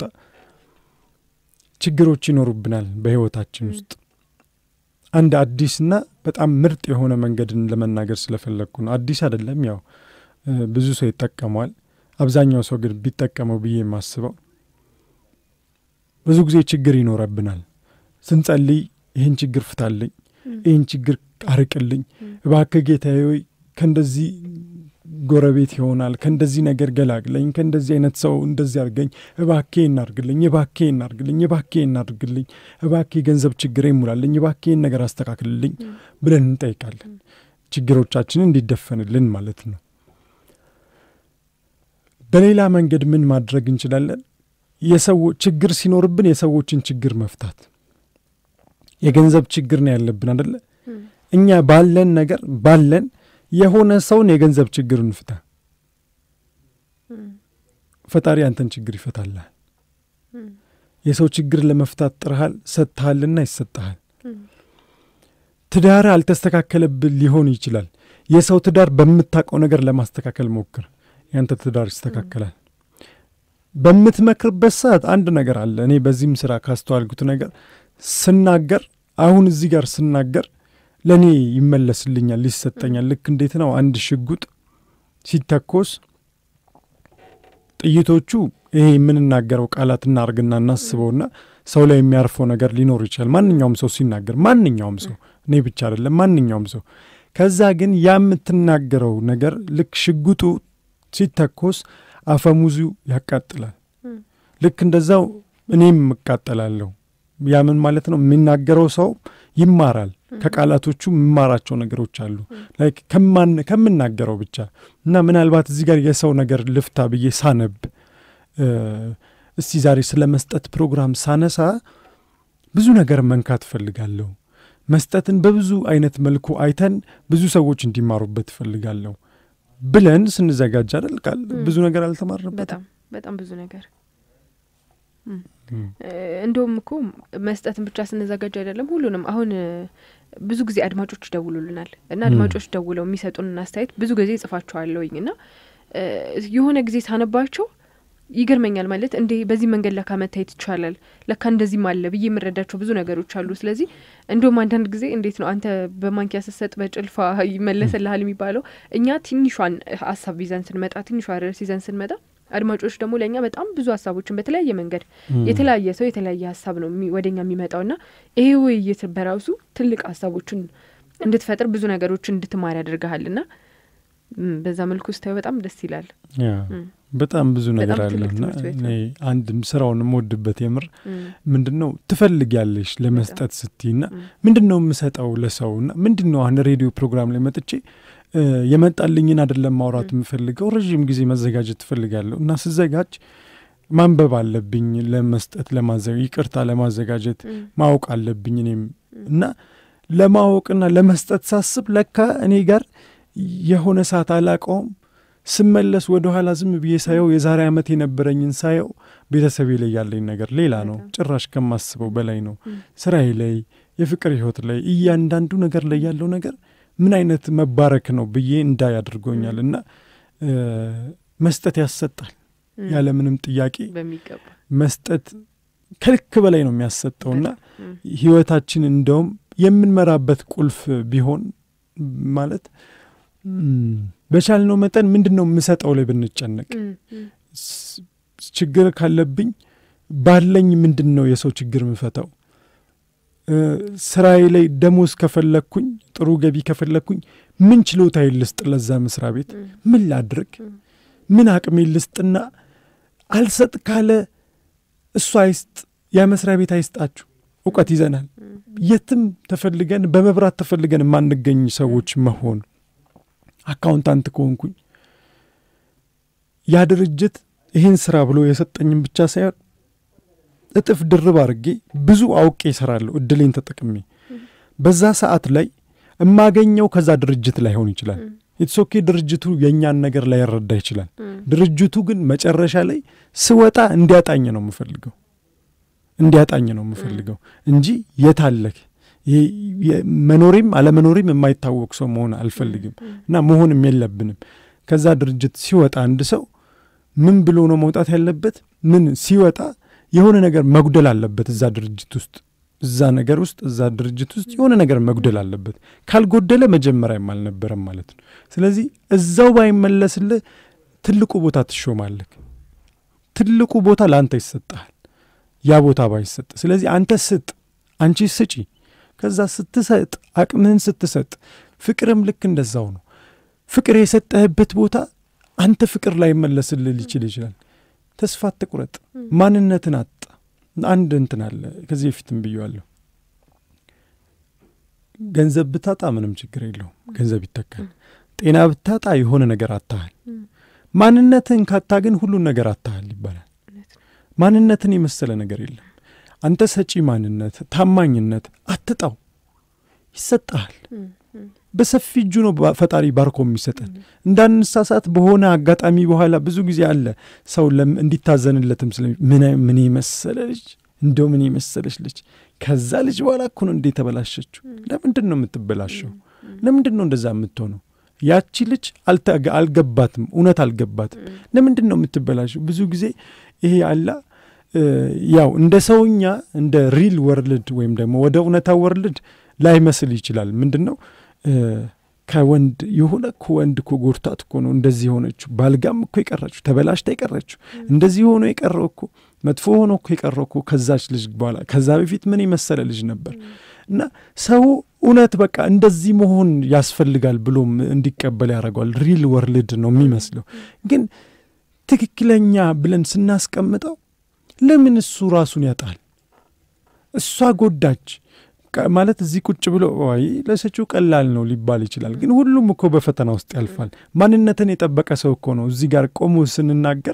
ችግሮች ይኖሩብናል በሕይወታችን ውስጥ አንድ አዲስና በጣም ምርጥ የሆነ መንገድን ለመናገር ስለፈለግኩ ነው። አዲስ አይደለም፣ ያው ብዙ ሰው ይጠቀመዋል። አብዛኛው ሰው ግን ቢጠቀመው ብዬ የማስበው ብዙ ጊዜ ችግር ይኖረብናል። ስንጸልይ ይህን ችግር ፍታልኝ፣ ይህን ችግር አርቅልኝ፣ እባክህ ጌታዬ ሆይ ከእንደዚህ ጎረቤት ይሆናል ከእንደዚህ ነገር ገላግለኝ፣ ከእንደዚህ አይነት ሰው እንደዚህ አድርገኝ፣ እባኬ እናርግልኝ፣ እባኬ እናርግልኝ፣ እባኬ እናርግልኝ፣ እባኬ ገንዘብ ችግር ይሙላልኝ፣ እባኬን ነገር አስተካክልልኝ ብለን እንጠይቃለን። ችግሮቻችንን እንዲደፈንልን ማለት ነው። በሌላ መንገድ ምን ማድረግ እንችላለን? የሰው ችግር ሲኖርብን የሰዎችን ችግር መፍታት። የገንዘብ ችግር ነው ያለብን አደለ? እኛ ባለን ነገር ባለን የሆነ ሰውን የገንዘብ ችግር እንፍታ። ፈጣሪ አንተን ችግር ይፈታልሃል። የሰው ችግር ለመፍታት ጥረሃል፣ ሰጥተሃልና ይሰጠሃል። ትዳር አልተስተካከለብን ሊሆን ይችላል። የሰው ትዳር በምታውቀው ነገር ለማስተካከል ሞክር፣ ያንተ ትዳር ይስተካከላል። በምትመክርበት ሰዓት አንድ ነገር አለ። እኔ በዚህም ስራ ካስተዋልኩት ነገር ስናገር፣ አሁን እዚህ ጋር ስናገር ለእኔ ይመለስልኛል፣ ይሰጠኛል። ልክ እንዴት ነው አንድ ሽጉጥ ሲተኮስ ጥይቶቹ ይሄ የምንናገረው ቃላት እናርግና እናስበውና ሰው ላይ የሚያርፈው ነገር ሊኖር ይችላል። ማንኛውም ሰው ሲናገር፣ ማንኛውም ሰው እኔ ብቻ አይደለም፣ ማንኛውም ሰው ከዛ ግን ያ የምትናገረው ነገር ልክ ሽጉጡ ሲተኮስ አፈሙዙ ያቃጥላል። ልክ እንደዛው እኔም እቃጠላለሁ። ያ ምን ማለት ነው? የሚናገረው ሰው ይማራል። ከቃላቶቹ የምማራቸው ነገሮች አሉ ላይክ ከምናገረው ብቻ እና ምናልባት እዚህ ጋር የሰው ነገር ልፍታ ብዬ ሳነብ እስቲ ዛሬ ስለ መስጠት ፕሮግራም ሳነሳ ብዙ ነገር መንካት እፈልጋለሁ። መስጠትን በብዙ አይነት መልኩ አይተን ብዙ ሰዎች እንዲማሩበት እፈልጋለሁ ብለን ስንዘጋጅ አይደል ቃል ብዙ ነገር አልተማርንበት። በጣም በጣም ብዙ ነገር እንደውም እኮ መስጠትን ብቻ ስንዘጋጅ አይደለም ሁሉንም አሁን ብዙ ጊዜ አድማጮች ይደውሉልናል እና አድማጮች ደውለው የሚሰጡንን አስተያየት ብዙ ጊዜ ጽፋቸዋለሁኝ እና የሆነ ጊዜ ሳነባቸው ይገርመኛል። ማለት እንዴ በዚህ መንገድ ለካ መታየት ይቻላል፣ ለካ እንደዚህም አለ ብዬ የምረዳቸው ብዙ ነገሮች አሉ። ስለዚህ እንደውም አንዳንድ ጊዜ እንዴት ነው አንተ በማንኪያ ስትሰጥ በጭልፋ ይመለስልሃል የሚባለው እኛ ትንሿን ሀሳብ ይዘን ስንመጣ፣ ትንሿ ርዕስ ይዘን ስንመጣ አድማጮች ደግሞ ለእኛ በጣም ብዙ ሀሳቦችን በተለያየ መንገድ የተለያየ ሰው የተለያየ ሀሳብ ነው ወደኛ የሚመጣው እና ይሄ ውይይት በራሱ ትልቅ ሀሳቦችን እንድትፈጥር ብዙ ነገሮችን እንድትማር ያደርግሃል እና በዛ መልኩ ስታዩ በጣም ደስ ይላል። በጣም ብዙ ነገር አለና እኔ አንድም ስራውን የምወድበት የምር ምንድን ነው ትፈልጊያለሽ ለመስጠት ስትይና ምንድን ነው የምሰጠው ለሰው ና ምንድን ነው አሁን ሬዲዮ ፕሮግራም ላይ መጥቼ የመጣልኝን አይደለም ማውራት የምፈልገው ረዥም ጊዜ መዘጋጀት ትፈልጋለሁ እና ስዘጋጅ ማንበብ አለብኝ ለመስጠት ለማዘጋ ይቅርታ ለማዘጋጀት ማወቅ አለብኝ እኔም እና ለማወቅና ለመስጠት ሳስብ ለካ እኔ ጋር የሆነ ሰዓት አላቀውም ስመለስ ወደ ኋላ ዝም ብዬ ሳየው የዛሬ ዓመት የነበረኝን ሳየው ቤተሰቤ ላይ ያለኝ ነገር ሌላ ነው። ጭራሽ ከማስበው በላይ ነው። ስራዬ ላይ፣ የፍቅር ህይወት ላይ፣ እያንዳንዱ ነገር ላይ ያለው ነገር ምን አይነት መባረክ ነው ብዬ እንዳይ አድርጎኛል። እና መስጠት ያሰጣል ያለምንም ጥያቄ መስጠት ከልክ በላይ ነው የሚያሰጠውና ህይወታችን እንደውም የምንመራበት ቁልፍ ቢሆን ማለት በቻልነው መጠን ምንድን ነው የምሰጠው ላይ ብንጨነቅ፣ ችግር ካለብኝ ባለኝ ምንድን ነው የሰው ችግር የምፈታው ስራዬ ላይ ደሞዝ ከፈለግኩኝ ጥሩ ገቢ ከፈለግኩኝ ምን ችሎታ ልስጥ ለዛ መስሪያ ቤት ምን ላድርግ ምን አቅሜ ልስጥና አልሰጥ ካለ እሱ አይስጥ ያ መስሪያ ቤት አይስጣችሁ እውቀት ይዘናል የትም ተፈልገን በመብራት ተፈልገን የማንገኝ ሰዎች መሆን አካውንታንት ከሆንኩኝ ያ ድርጅት ይህን ስራ ብሎ የሰጠኝም ብቻ ሳይሆን እጥፍ ድርብ አድርጌ ብዙ አውቄ ይሰራለሁ እድሌን ተጠቅሜ በዛ ሰዓት ላይ የማገኘው ከዛ ድርጅት ላይሆን ይችላል ኢትሶኬ ድርጅቱ የእኛን ነገር ላይረዳ ይችላል ድርጅቱ ግን መጨረሻ ላይ ስወጣ እንዲያጣኝ ነው የምፈልገው እንዲያጣኝ ነው የምፈልገው እንጂ የታለክ መኖሬም አለመኖሬም የማይታወቅ ሰው መሆን አልፈልግም እና መሆንም የለብንም ከዛ ድርጅት ሲወጣ አንድ ሰው ምን ብሎ ነው መውጣት ያለበት ምን ሲወጣ የሆነ ነገር መጉደል አለበት እዛ ድርጅት ውስጥ እዛ ነገር ውስጥ እዛ ድርጅት ውስጥ የሆነ ነገር መጉደል አለበት ካልጎደለ መጀመሪያም አልነበረም ማለት ነው ስለዚህ እዛው ባይመለስልህ ትልቁ ቦታ ትሾማለህ ትልቁ ቦታ ለአንተ ይሰጠሃል ያ ቦታ ባይሰጥ ስለዚህ አንተ ስጥ አንቺ ስጪ ከዛ ስትሰጥ አቅምህን ስትሰጥ ፍቅርም ልክ እንደዛው ነው ፍቅር የሰጠህበት ቦታ አንተ ፍቅር ላይ መለስልህ ሊችል ይችላል ተስፋ አትቁረጥ ማንነትን አጣ አንድ እንትን አለ ከዚህ በፊትም ብየዋለሁ ገንዘብ ብታጣ ምንም ችግር የለውም ገንዘብ ይተካል ጤና ብታጣ የሆነ ነገር አታሃል ማንነትን ካታ ግን ሁሉን ነገር አታሃል ይባላል ማንነትን የመሰለ ነገር የለም አንተ ሰጪ ማንነት ታማኝነት አትጣው ይሰጠሃል በሰፊ እጁ ነው ፈጣሪ ባርኮ የሚሰጠን እንዳንሳሳት በሆነ አጋጣሚ በኋላ ብዙ ጊዜ አለ ሰው እንዲታዘንለትም ስለ ምን የመሰለ ልጅ እንደው ምን የመሰለች ልጅ ከዛ ልጅ በኋላ እኮ ነው እንዴ ተበላሸችው ለምንድን ነው የምትበላሸው ለምንድን ነው እንደዛ የምትሆነው ያቺ ልጅ አልገባትም እውነት አልገባትም ለምንድን ነው የምትበላሸው ብዙ ጊዜ ይሄ አላ ያው እንደ ሰውኛ እንደ ሪል ወርልድ ወይም ደግሞ ወደ እውነታ ወርልድ ላይመስል ይችላል ምንድን ነው ከወንድ የሆነ እኮ ወንድ እኮ ጎርታት እኮ ነው እንደዚህ የሆነችው ባልጋም እኮ የቀረችው ተበላሽታ የቀረችው እንደዚህ ሆኖ የቀረው እኮ መጥፎ ሆኖ እኮ የቀረው እኮ ከዛች ልጅ በኋላ ከዛ በፊት ምን የመሰለ ልጅ ነበር እና ሰው እውነት በቃ እንደዚህ መሆን ያስፈልጋል ብሎም እንዲቀበል ያደርገዋል ሪል ወርልድ ነው የሚመስለው ግን ትክክለኛ ብለን ስናስቀምጠው ለምን እሱ ራሱን ያጣል እሷ ጎዳች ማለት እዚህ ቁጭ ብሎ ወይ ለሰጪው ቀላል ነው ሊባል ይችላል ግን ሁሉም እኮ በፈተና ውስጥ ያልፋል ማንነትን የጠበቀ ሰው እኮ ነው እዚህ ጋር ቆሞ ስንናገር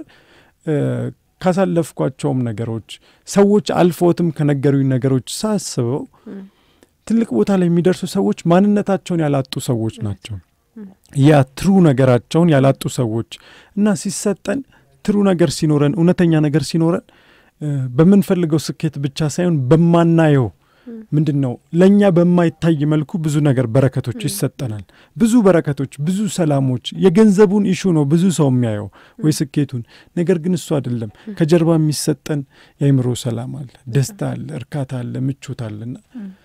ካሳለፍኳቸውም ነገሮች ሰዎች አልፎትም ከነገሩኝ ነገሮች ሳስበው ትልቅ ቦታ ላይ የሚደርሱ ሰዎች ማንነታቸውን ያላጡ ሰዎች ናቸው ያ ትሩ ነገራቸውን ያላጡ ሰዎች እና ሲሰጠን ትሩ ነገር ሲኖረን እውነተኛ ነገር ሲኖረን በምንፈልገው ስኬት ብቻ ሳይሆን በማናየው ምንድን ነው ለእኛ በማይታይ መልኩ ብዙ ነገር በረከቶች ይሰጠናል ብዙ በረከቶች ብዙ ሰላሞች የገንዘቡን ኢሹ ነው ብዙ ሰው የሚያየው ወይ ስኬቱን ነገር ግን እሱ አይደለም ከጀርባ የሚሰጠን የአይምሮ ሰላም አለ ደስታ አለ እርካታ አለ ምቾት አለና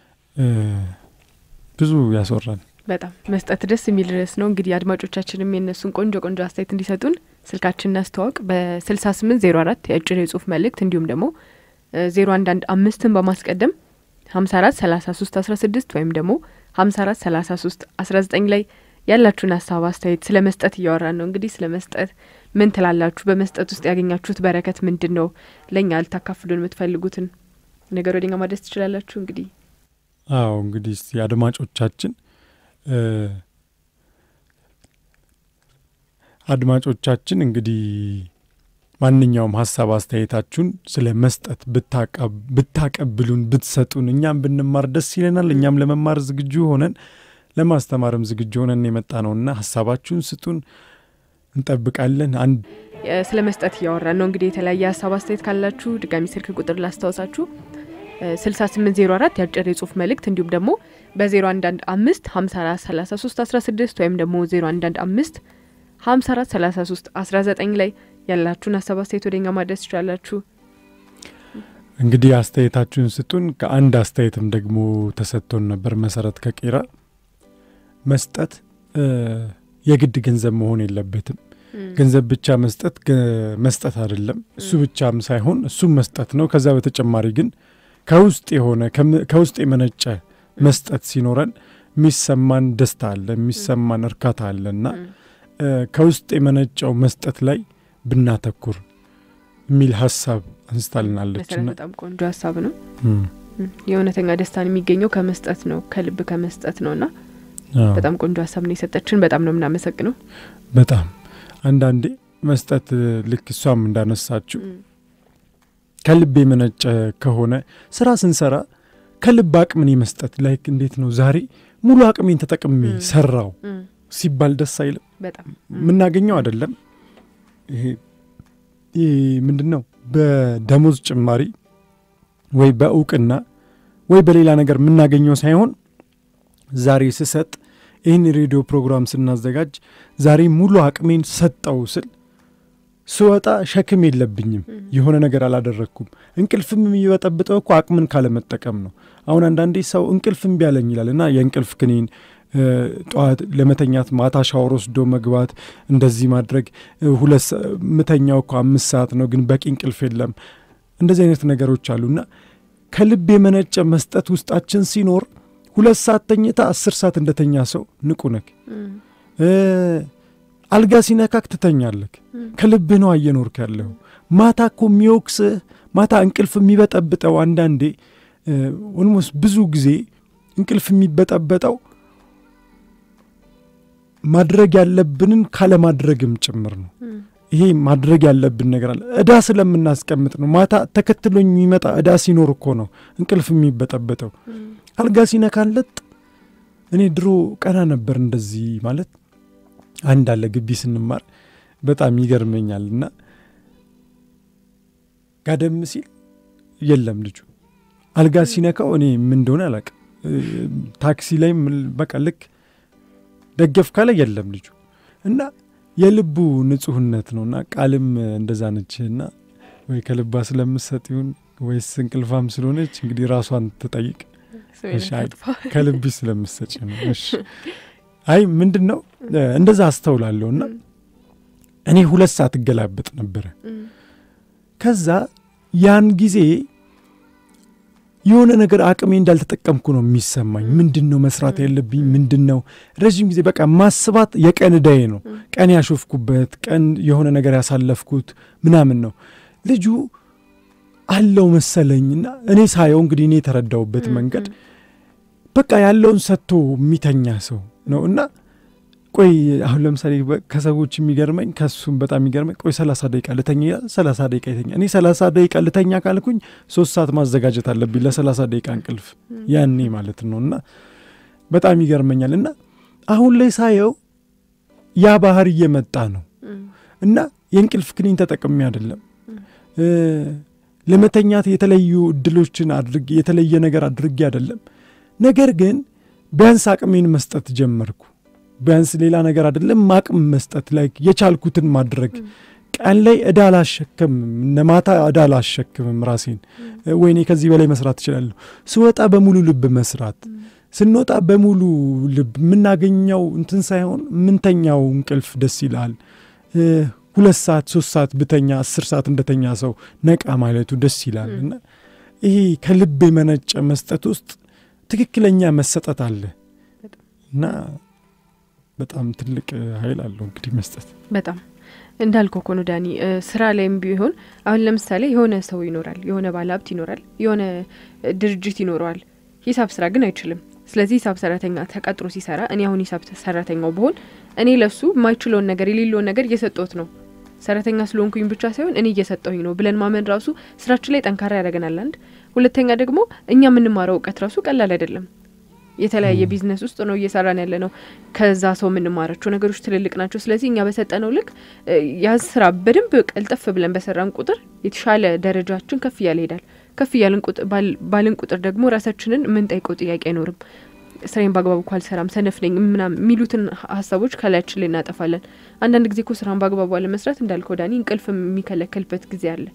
ብዙ ያስወራል በጣም መስጠት ደስ የሚል ርዕስ ነው እንግዲህ አድማጮቻችንም የእነሱን ቆንጆ ቆንጆ አስተያየት እንዲሰጡን ስልካችን እናስተዋወቅ በስልሳ ስምንት ዜሮ አራት የአጭር የጽሁፍ መልእክት እንዲሁም ደግሞ ዜሮ አንድ አንድ አምስትን በማስቀደም ሀምሳ አራት ሰላሳ ሶስት አስራ ስድስት ወይም ደግሞ ሀምሳ አራት ሰላሳ ሶስት አስራ ዘጠኝ ላይ ያላችሁን ሀሳብ አስተያየት ስለ መስጠት እያወራን ነው እንግዲህ ስለ መስጠት ምን ትላላችሁ በመስጠት ውስጥ ያገኛችሁት በረከት ምንድን ነው ለእኛ ልታካፍሉን የምትፈልጉትን ነገር ወደኛ ማድረስ ትችላላችሁ እንግዲህ አዎ እንግዲህ የአድማጮቻችን አድማጮቻችን እንግዲህ ማንኛውም ሀሳብ አስተያየታችሁን ስለ መስጠት ብታቀብሉን ብትሰጡን እኛም ብንማር ደስ ይለናል እኛም ለመማር ዝግጁ ሆነን ለማስተማርም ዝግጁ ሆነን የመጣ ነውና ሀሳባችሁን ስጡን እንጠብቃለን አንድ ስለ መስጠት እያወራን ነው እንግዲህ የተለያየ ሀሳብ አስተያየት ካላችሁ ድጋሚ ስልክ ቁጥር ላስታውሳችሁ ስልሳ ስምንት ዜሮ አራት የአጭር የጽሁፍ መልእክት እንዲሁም ደግሞ በዜሮ አንዳንድ አምስት ሀምሳ አራት ሰላሳ ሶስት አስራ ስድስት ወይም ደግሞ ዜሮ አንዳንድ አምስት ሀምሳ አራት ሰላሳ ሶስት አስራ ዘጠኝ ላይ ያላችሁን ሀሳብ አስተያየት ወደኛ ማድረስ ትችላላችሁ እንግዲህ አስተያየታችሁን ስጡን ከአንድ አስተያየትም ደግሞ ተሰጥቶን ነበር መሰረት ከቄራ መስጠት የግድ ገንዘብ መሆን የለበትም። ገንዘብ ብቻ መስጠት መስጠት አይደለም። እሱ ብቻም ሳይሆን እሱም መስጠት ነው። ከዛ በተጨማሪ ግን ከውስጥ የሆነ ከውስጥ የመነጨ መስጠት ሲኖረን የሚሰማን ደስታ አለ፣ የሚሰማን እርካታ አለ እና ከውስጥ የመነጨው መስጠት ላይ ብናተኩር የሚል ሀሳብ አንስታልናለች። በጣም ቆንጆ ሀሳብ ነው። የእውነተኛ ደስታን የሚገኘው ከመስጠት ነው፣ ከልብ ከመስጠት ነው እና በጣም ቆንጆ ሀሳብ ነው የሰጠችን። በጣም ነው የምናመሰግነው። በጣም አንዳንዴ መስጠት ልክ እሷም እንዳነሳችው ከልብ የመነጨ ከሆነ ስራ ስንሰራ ከልብ አቅምን የመስጠት ላይክ እንዴት ነው ዛሬ ሙሉ አቅሜን ተጠቅሜ ሰራው ሲባል ደስ አይልም? የምናገኘው አይደለም። ይሄ ምንድን ነው በደሞዝ ጭማሪ ወይ በእውቅና ወይ በሌላ ነገር የምናገኘው ሳይሆን ዛሬ ስሰጥ ይህን ሬዲዮ ፕሮግራም ስናዘጋጅ ዛሬ ሙሉ አቅሜን ሰጠው ስል ስወጣ ሸክም የለብኝም። የሆነ ነገር አላደረግኩም። እንቅልፍም የሚበጠብጠው እኮ አቅምን ካለመጠቀም ነው። አሁን አንዳንዴ ሰው እንቅልፍ እምቢ አለኝ ይላል እና የእንቅልፍ ክኒን ጠዋት ለመተኛት ማታ ሻወር ወስዶ መግባት እንደዚህ ማድረግ ሁለት ምተኛው እኮ አምስት ሰዓት ነው፣ ግን በቂ እንቅልፍ የለም። እንደዚህ አይነት ነገሮች አሉና ከልብ የመነጨ መስጠት ውስጣችን ሲኖር ሁለት ሰዓት ተኝታ አስር ሰዓት እንደተኛ ሰው ንቁ ነክ አልጋ ሲነካክ ትተኛለክ። ከልብህ ነው እየኖርክ ያለው። ማታ እኮ የሚወቅስህ ማታ እንቅልፍ የሚበጠብጠው አንዳንዴ ኦልሞስት ብዙ ጊዜ እንቅልፍ የሚበጠበጠው ማድረግ ያለብንን ካለማድረግም ጭምር ነው። ይሄ ማድረግ ያለብን ነገር አለ። እዳ ስለምናስቀምጥ ነው። ማታ ተከትሎኝ የሚመጣ እዳ ሲኖር እኮ ነው እንቅልፍ የሚበጠበጠው። አልጋ ሲነካለጥ እኔ ድሮ ቀና ነበር እንደዚህ ማለት አንድ አለ ግቢ ስንማር በጣም ይገርመኛል። እና ጋደም ሲል የለም ልጁ አልጋ ሲነካው እኔ ምን እንደሆነ አላውቅም። ታክሲ ላይ በቃ ልክ ደገፍ ካለ የለም ልጁ እና የልቡ ንጹህነት ነው እና ቃልም እንደዛ ነች እና ወይ ከልባ ስለምሰጥ ይሁን ወይስ እንቅልፋም ስለሆነች እንግዲህ ራሷን ትጠይቅ። ከልብሽ ስለምሰጭ ነው። እሺ አይ ምንድን ነው እንደዛ አስተውላለሁ እና እኔ ሁለት ሰዓት እገላበጥ ነበረ። ከዛ ያን ጊዜ የሆነ ነገር አቅሜ እንዳልተጠቀምኩ ነው የሚሰማኝ። ምንድን ነው መስራት ያለብኝ? ምንድን ነው ረዥም ጊዜ በቃ ማስባት የቀን እዳዬ ነው። ቀን ያሾፍኩበት ቀን የሆነ ነገር ያሳለፍኩት ምናምን ነው። ልጁ አለው መሰለኝና እኔ ሳየው እንግዲህ እኔ የተረዳውበት መንገድ በቃ ያለውን ሰጥቶ የሚተኛ ሰው ነው እና ቆይ አሁን ለምሳሌ ከሰዎች የሚገርመኝ ከሱም በጣም የሚገርመኝ ቆይ ሰላሳ ደቂቃ ልተኛ ይላል። ሰላሳ ደቂቃ ይተኛ። እኔ ሰላሳ ደቂቃ ልተኛ ካልኩኝ ሶስት ሰዓት ማዘጋጀት አለብኝ ለሰላሳ ደቂቃ እንቅልፍ ያኔ ማለት ነው እና በጣም ይገርመኛል። እና አሁን ላይ ሳየው ያ ባህር እየመጣ ነው እና የእንቅልፍ ክኒን ተጠቅሜ አይደለም ለመተኛት የተለዩ እድሎችን አድርጌ የተለየ ነገር አድርጌ አይደለም። ነገር ግን ቢያንስ አቅሜን መስጠት ጀመርኩ። ቢያንስ ሌላ ነገር አይደለም አቅም መስጠት ላይ የቻልኩትን ማድረግ ቀን ላይ እዳ አላሸክምም፣ ነማታ እዳ አላሸክምም ራሴን። ወይኔ ከዚህ በላይ መስራት እችላለሁ። ስወጣ በሙሉ ልብ መስራት፣ ስንወጣ በሙሉ ልብ የምናገኘው እንትን ሳይሆን ምንተኛው እንቅልፍ ደስ ይላል። ሁለት ሰዓት ሶስት ሰዓት ብተኛ አስር ሰዓት እንደተኛ ሰው ነቃ ማለቱ ደስ ይላል እና ይሄ ከልብ የመነጨ መስጠት ውስጥ ትክክለኛ መሰጠት አለ እና በጣም ትልቅ ኃይል አለው እንግዲህ መስጠት። በጣም እንዳልከው እኮ ነው ዳኒ። ስራ ላይም ቢሆን አሁን ለምሳሌ የሆነ ሰው ይኖራል፣ የሆነ ባለሀብት ይኖራል፣ የሆነ ድርጅት ይኖረዋል። ሂሳብ ስራ ግን አይችልም። ስለዚህ ሂሳብ ሰራተኛ ተቀጥሮ ሲሰራ እኔ አሁን ሂሳብ ሰራተኛው ብሆን እኔ ለሱ የማይችለውን ነገር የሌለውን ነገር እየሰጠሁት ነው። ሰራተኛ ስለሆንኩኝ ብቻ ሳይሆን እኔ እየሰጠሁኝ ነው ብለን ማመን ራሱ ስራችን ላይ ጠንካራ ያደርገናል። አንድ ሁለተኛ ደግሞ እኛ የምንማረው እውቀት ራሱ ቀላል አይደለም። የተለያየ ቢዝነስ ውስጥ ነው እየሰራን ያለ ነው። ከዛ ሰው የምንማራቸው ነገሮች ትልልቅ ናቸው። ስለዚህ እኛ በሰጠነው ልክ ያ ስራ በደንብ ቀልጠፍ ብለን በሰራን ቁጥር የተሻለ ደረጃችን ከፍ እያለ ይሄዳል። ከፍ እያልን ባልን ቁጥር ደግሞ ራሳችንን የምንጠይቀው ጥያቄ አይኖርም። ስራዬን በአግባቡ እኮ አልሰራም፣ ሰነፍ ነኝ ምናምን የሚሉትን ሀሳቦች ከላያችን ላይ እናጠፋለን። አንዳንድ ጊዜ እኮ ስራን በአግባቡ አለመስራት እንዳልከው ዳኒ እንቅልፍ የሚከለከልበት ጊዜ አለ።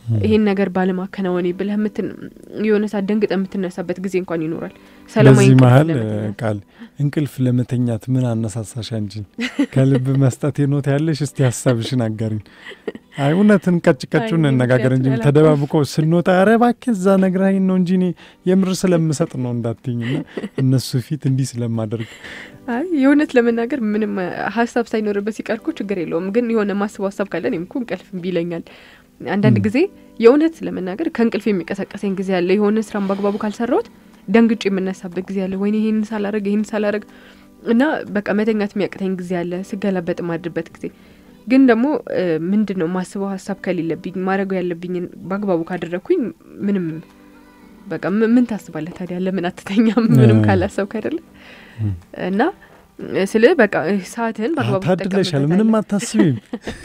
ይሄን ነገር ባለማከናወኔ ብለህ ምትን የሆነ ሰዓት ደንግጠ የምትነሳበት ጊዜ እንኳን ይኖራል። ሰላማዊ በዚህ እንቅልፍ መሀል ለመተኛት። ቃል እንቅልፍ ለመተኛት ምን አነሳሳሽ አንቺን? ከልብ መስጠት የኖት ያለሽ እስቲ ሀሳብሽን አጋሪኝ። አይ እውነትን ቀጭ ቀጩን አይ፣ እነጋገር እንጂ ምክንያቱም ተደባብቆ ስንወጣ ኧረ እባክህ እዛ ነግራኝ ነው እንጂ እኔ የምር ስለምሰጥ ነው እንዳትኝና እነሱ ፊት እንዲህ ስለማደርግ አይ የእውነት ለመናገር ምንም አ, ሀሳብ ሳይኖርበት ሲቀር እኮ ችግር የለውም። ግን የሆነ ማስበው ሀሳብ ካለ እኔም እኮ እንቅልፍ እምቢ ይለኛል። አንዳንድ ም። ጊዜ የእውነት ለመናገር ከእንቅልፍ የሚቀሰቀሰኝ ጊዜ አለ። የሆነ ስራን በአግባቡ ካልሰራሁት ደንግጬ የምነሳበት ጊዜ አለ። ወይኔ ይህን ሳላረግ ይህን ሳላረግ እና በቃ መተኛት የሚያቅተኝ ጊዜ አለ። ስገላበጥ ማድርበት ጊዜ ግን ደግሞ እ, ምንድን ነው ማስበው ሀሳብ ከሌለብኝ ማድረገው ያለብኝን በአግባቡ ካደረግኩኝ ምንም በቃ ም- ምን ታስባለህ ታዲያ? ለምን አትተኛም? ምንም እ። ካላሰብክ አይደለ ም። እና ስለ በቃ ሰዓትህን በአግባቡ ታድለሻል፣ ትጠቀምበታለህ። ምንም አታስቢም።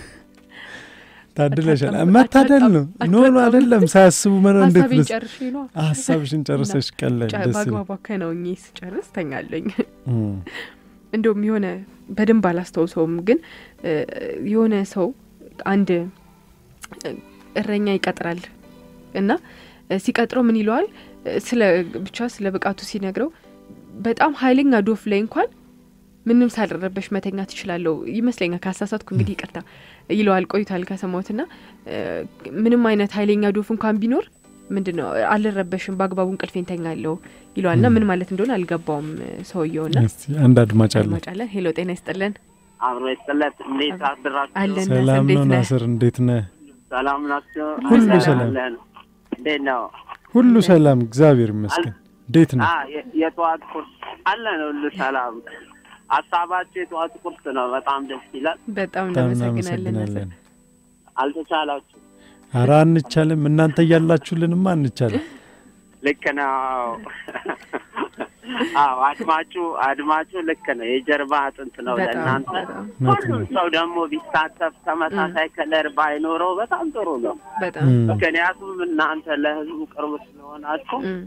ታድለሻል። አታጣም- መታደል ነው። ኖ ኖ አታጣም። አይደለም፣ ሳያስቡ ምን እንዴት ሀሳቤን ደስ ጨርሼ ነው ሀሳብሽን ጨርሰሽ ቀለል ጨ- ደስ ይላል። በአግባቡ አከናውኜ ስጨርስ ተኛለኝ። እም፣ እንደውም የሆነ በደንብ አላስታውሰውም፣ ግን እ, የሆነ ሰው አንድ እ, እረኛ ይቀጥራል እና እ, ሲቀጥረው ምን ይለዋል እ, ስለ ብቻ ስለ ብቃቱ ሲነግረው በጣም ኃይለኛ ዶፍ ላይ እንኳን ምንም ሳልረበሽ መተኛ ትችላለሁ ይመስለኛል። ካሳሳትኩ እንግዲህ ይቅርታ ይለዋል። ቆይቷል ከሰማሁት ና ምንም አይነት ኃይለኛ ዶፍ እንኳን ቢኖር ምንድን ነው አልረበሽም፣ በአግባቡ እንቅልፌን ተኛለሁ ይለዋል። ና ም። ምን ማለት እንደሆነ አልገባውም ሰውየው ና እስቲ አንድ አድማጭ አለ። አድማጫለን። ሄሎ ጤና ይስጥልን። አብሮ ይስጥለት። እንዴት አድራችሁ? አለን ሰላም እንዴት ነው ነህ? ናስር፣ እንዴት ነህ? ሰላም ናቸው? ሁሉ አለን፣ ሰላም። አለን። እንዴት ነው? ሁሉ ሰላም፣ እግዚአብሔር ይመስገን። እንዴት ነው? አ የ- የጠዋት ቁርስ አለን፣ ሁሉ ሰላም። ሀሳባችሁ የጠዋት ቁርስ ነው። በጣም ደስ ይላል። በጣም በጣም እናመሰግናለን። እናመሰግናለን። አልተቻላችሁ። ኧረ አንቻልም፣ እናንተ እያላችሁልንማ አንቻልም። ልክ ነው። አዎ አድማጩ አድማጩ ልክ ነው። የጀርባ አጥንት ነው በጣም ለእናንተ። በጣም እውነት ሁሉም ነው። ሰው ደግሞ ቢሳተፍ ተመሳሳይ ከለር ባይኖረው በጣም ጥሩ ነው። በጣም እም፣ ምክንያቱም እናንተ ለህዝቡ ቅርብ ስለሆናችሁ እም፣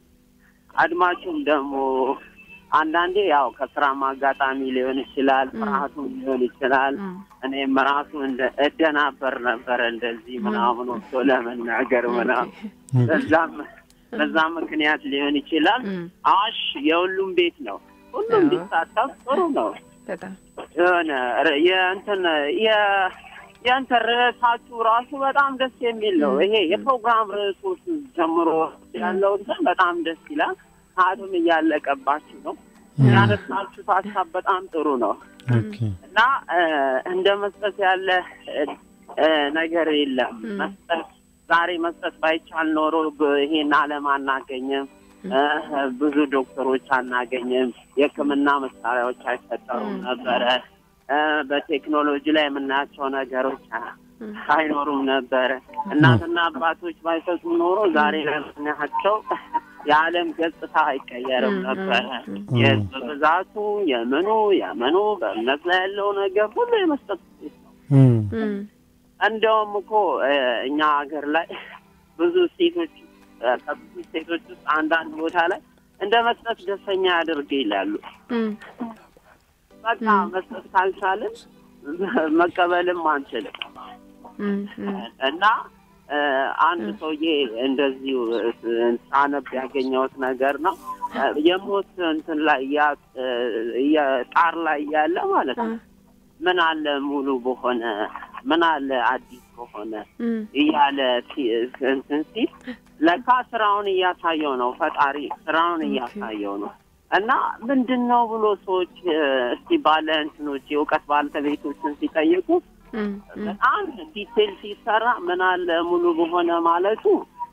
አድማጩም ደግሞ አንዳንዴ ያው ከስራም አጋጣሚ ሊሆን ይችላል፣ ም። ፍርሃቱም ሊሆን ይችላል። እም፣ እኔም ራሱ እንደ እደናበር ነበረ እንደዚህ ምናምን ወጥቶ ለመናገር ምናምን ኦኬ። በዛም በዛም ምክንያት ሊሆን ይችላል። እም፣ አዋሽ የሁሉም ቤት ነው። ሁሉም አዎ። ቢሳተፍ ጥሩ ነው። በጣም የሆነ ር- የእንትን የ- የእንትን ርዕሳችሁ ራሱ በጣም ደስ የሚል ነው። ም። ይሄ የፕሮግራም ርዕሶች ጀምሮ ያለው እንትን በጣም ደስ ይላል። ሰዓቱም እያለቀባችሁ ነው። እም፣ ያነሳችሁት ሀሳብ በጣም ጥሩ ነው ኦኬ። እና እ፣ እንደ መስጠት ያለ እ፣ እ፣ ነገር የለም። ም። መስጠት ዛሬ መስጠት ባይቻል ኖሮ ብ- ይሄን ዓለም አናገኝም። እ፣ ብዙ ዶክተሮች አናገኝም። የሕክምና መሳሪያዎች አይፈጠሩም ም። ነበረ። እ፣ በቴክኖሎጂ ላይ የምናያቸው ነገሮች አ- እም፣ አይኖሩም ነበረ። እናትና አባቶች ባይሰጡ ኖሮ ዛሬ ለምናያቸው የዓለም ገጽታ አይቀየርም ም፣ ነበረ። ም፣ ም። የህዝብ ብዛቱ የምኑ የምኑ በእምነት ላይ ያለው ነገር ሁሉ የመስጠት ውጤት ነው። እም፣ እም፣ እንደውም እኮ እ፣ እኛ ሀገር ላይ ብዙ ሴቶች እ፣ ከብዙ ሴቶች ውስጥ አንዳንድ ቦታ ላይ እንደ መስጠት ደስተኛ ያደርግ ይላሉ። እም፣ በቃ ም። መስጠት ካልቻልን መቀበልም አንችልም። እም፣ እም፣ እና እ፣ አንድ ም። ሰውዬ እንደዚሁ እ፣ ሳነብ ያገኘሁት ነገር ነው። እ፣ የሞት እንትን ላይ ያ እ፣ የጣር ላይ ያለ ማለት ነው። አ፣ ምን አለ ሙሉ በሆነ ምን አለ አዲስ በሆነ እም፣ እያለ ሲ- እንትን ሲል ለካ ስራውን እያሳየው ነው። ፈጣሪ ስራውን ኦኬ። እያሳየው ነው። እና ምንድን ነው ብሎ ሰዎች እ፣ እስቲ ባለ እንትኖች የእውቀት ባለቤቶችን ሲጠይቁ እም፣ እም፣ በጣም ዲቴል ሲሰራ ምን አለ ሙሉ በሆነ ማለቱ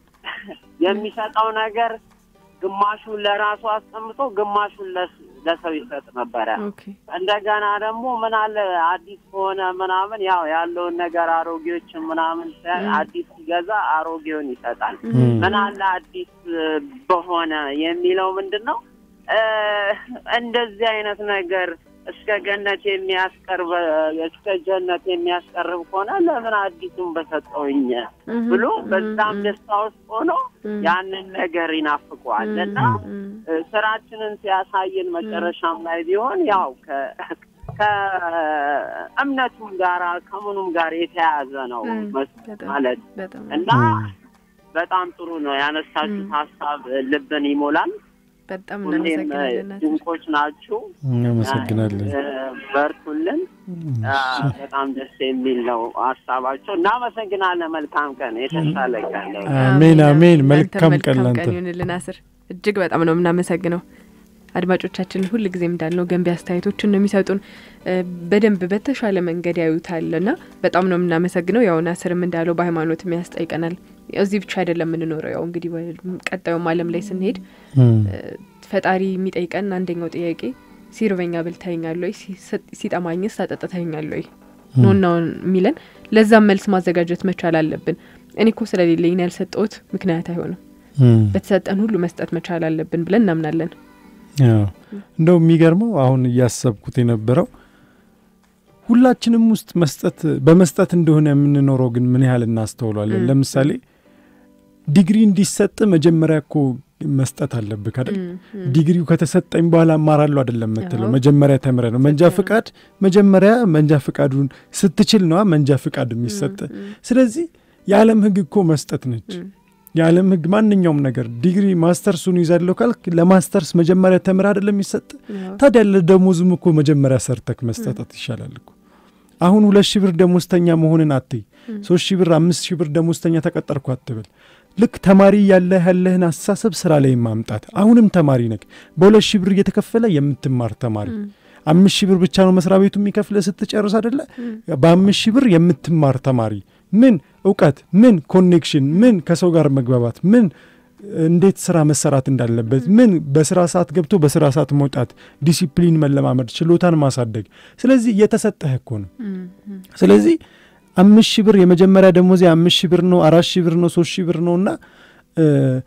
የሚሰጠው ነገር ግማሹን ለራሱ አስቀምጦ ግማሹን ለስ- ለሰው ይሰጥ ነበረ። ኦኬ። እንደገና ደግሞ ምን አለ አዲስ ከሆነ ምናምን ያው ያለውን ነገር አሮጌዎችን ምናምን ሳይ ም። አዲስ ሲገዛ አሮጌውን ይሰጣል። እም፣ ምን አለ አዲስ እ፣ በሆነ የሚለው ምንድን ነው? እ፣ እንደዚህ አይነት ነገር እስከ ገነት የሚያስቀርብ እስከ ጀነት የሚያስቀርብ ከሆነ ለምን አዲሱን በሰጠውኝ እም፣ ብሎ እም፣ በዛም እም፣ ደስታ ውስጥ ሆኖ እም፣ ያንን ነገር ይናፍቀዋል እም፣ እና እም፣ እ፣ ስራችንን ሲያሳየን መጨረሻም ላይ ቢሆን ያው ከ ከ ከእምነቱም ጋር ከምኑም ጋር የተያያዘ ነው እም፣ መስ- በጣም ማለት በጣም እና በጣም ጥሩ ነው ያነሳችሁት ሀሳብ ልብን ይሞላል። በጣም ሁሌም እናመሰግናለን ናስር። ድንቆች ናችሁ። እናመሰግናለን። እ፣ በርቱልን። አ፣ በጣም ደስ የሚል ነው ሀሳባቸው። እናመሰግናለን። መልካም ቀን፣ የተሻለ ቀን ነው። አሜን አሜን። አንተም መልካም ቀን ላንተ። ይሁንልን ናስር። እጅግ በጣም ነው የምናመሰግነው። አድማጮቻችን ሁል ጊዜም እንዳልነው ገንቢ አስተያየቶችን ነው የሚሰጡን። እ፣ በደንብ በተሻለ መንገድ ያዩታል ና በጣም ነው የምናመሰግነው። ያው ናስርም እንዳለው በሃይማኖትም ያስጠይቀናል። እዚህ ብቻ አይደለም የምንኖረው። ያው እንግዲህ ወደ ቀጣዩም ዓለም ላይ ስንሄድ እም፣ ፈጣሪ የሚጠይቀን አንደኛው ጥያቄ ሲርበኛ ብልተኛል ወይ፣ ሲሰጥ- ሲጠማኝስ ታጠጥተኛል ወይ ኖናውን የሚለን ለዛም መልስ ማዘጋጀት መቻል አለብን። እኔ እኮ ስለሌለኝ ነው ያልሰጠሁት ምክንያት አይሆንም። እም። በተሰጠን ሁሉ መስጠት መቻል አለብን ብለን እናምናለን። አዎ። እንደው የሚገርመው አሁን እያሰብኩት የነበረው ሁላችንም ውስጥ መስጠት በመስጠት እንደሆነ የምንኖረው ግን ምን ያህል እናስተውሏለን? እም። ለምሳሌ ዲግሪ እንዲሰጥ መጀመሪያ እኮ መስጠት አለብህ አይደል? እም፣ እም፣ ዲግሪው ከተሰጠኝ በኋላ እማራለሁ አይደለም የምትለው። አዎ። መጀመሪያ ተምረ ነው መንጃ ትክክል ነው። ፍቃድ መጀመሪያ መንጃ ፍቃዱን ስትችል ነዋ መንጃ ፍቃድ የሚሰጥ። እም፣ ስለዚህ የዓለም ሕግ እኮ መስጠት ነች። እም፣ የዓለም ሕግ ማንኛውም ነገር ዲግሪ ማስተርሱን ይዛለሁ ካልክ ለማስተርስ መጀመሪያ ተምር አይደለም የሚሰጥ። አዎ፣ ታዲያ ለደሞዝም እኮ መጀመሪያ ሰርተክ መስጠት ይሻላል እኮ። አሁን ሁለት ሺህ ብር ደሞዝተኛ መሆንን አትይ። እም፣ ሶስት ሺህ ብር አምስት ሺህ ብር ደሞዝተኛ ተቀጠርኩ አትበል። ልክ ተማሪ ያለህ ያለህን አስተሳሰብ ስራ ላይ ማምጣት። አሁንም ተማሪ ነክ በሁለት ሺህ ብር እየተከፈለ የምትማር ተማሪ እም፣ አምስት ሺህ ብር ብቻ ነው መስሪያ ቤቱ የሚከፍለ ስትጨርስ አደለ? እም፣ በአምስት ሺህ ብር የምትማር ተማሪ ምን እውቀት፣ ምን ኮኔክሽን፣ ምን ከሰው ጋር መግባባት፣ ምን እንዴት ስራ መሰራት እንዳለበት፣ ምን በስራ ሰዓት ገብቶ በስራ ሰዓት መውጣት፣ ዲሲፕሊን መለማመድ፣ ችሎታን ማሳደግ። ስለዚህ እየተሰጠህ እኮ ነው። እም፣ እም፣ ስለዚህ አምስት ሺህ ብር የመጀመሪያ ደሞዜ አምስት ሺህ ብር ነው፣ አራት ሺህ ብር ነው፣ ሶስት ሺህ ብር ነው እና እ፣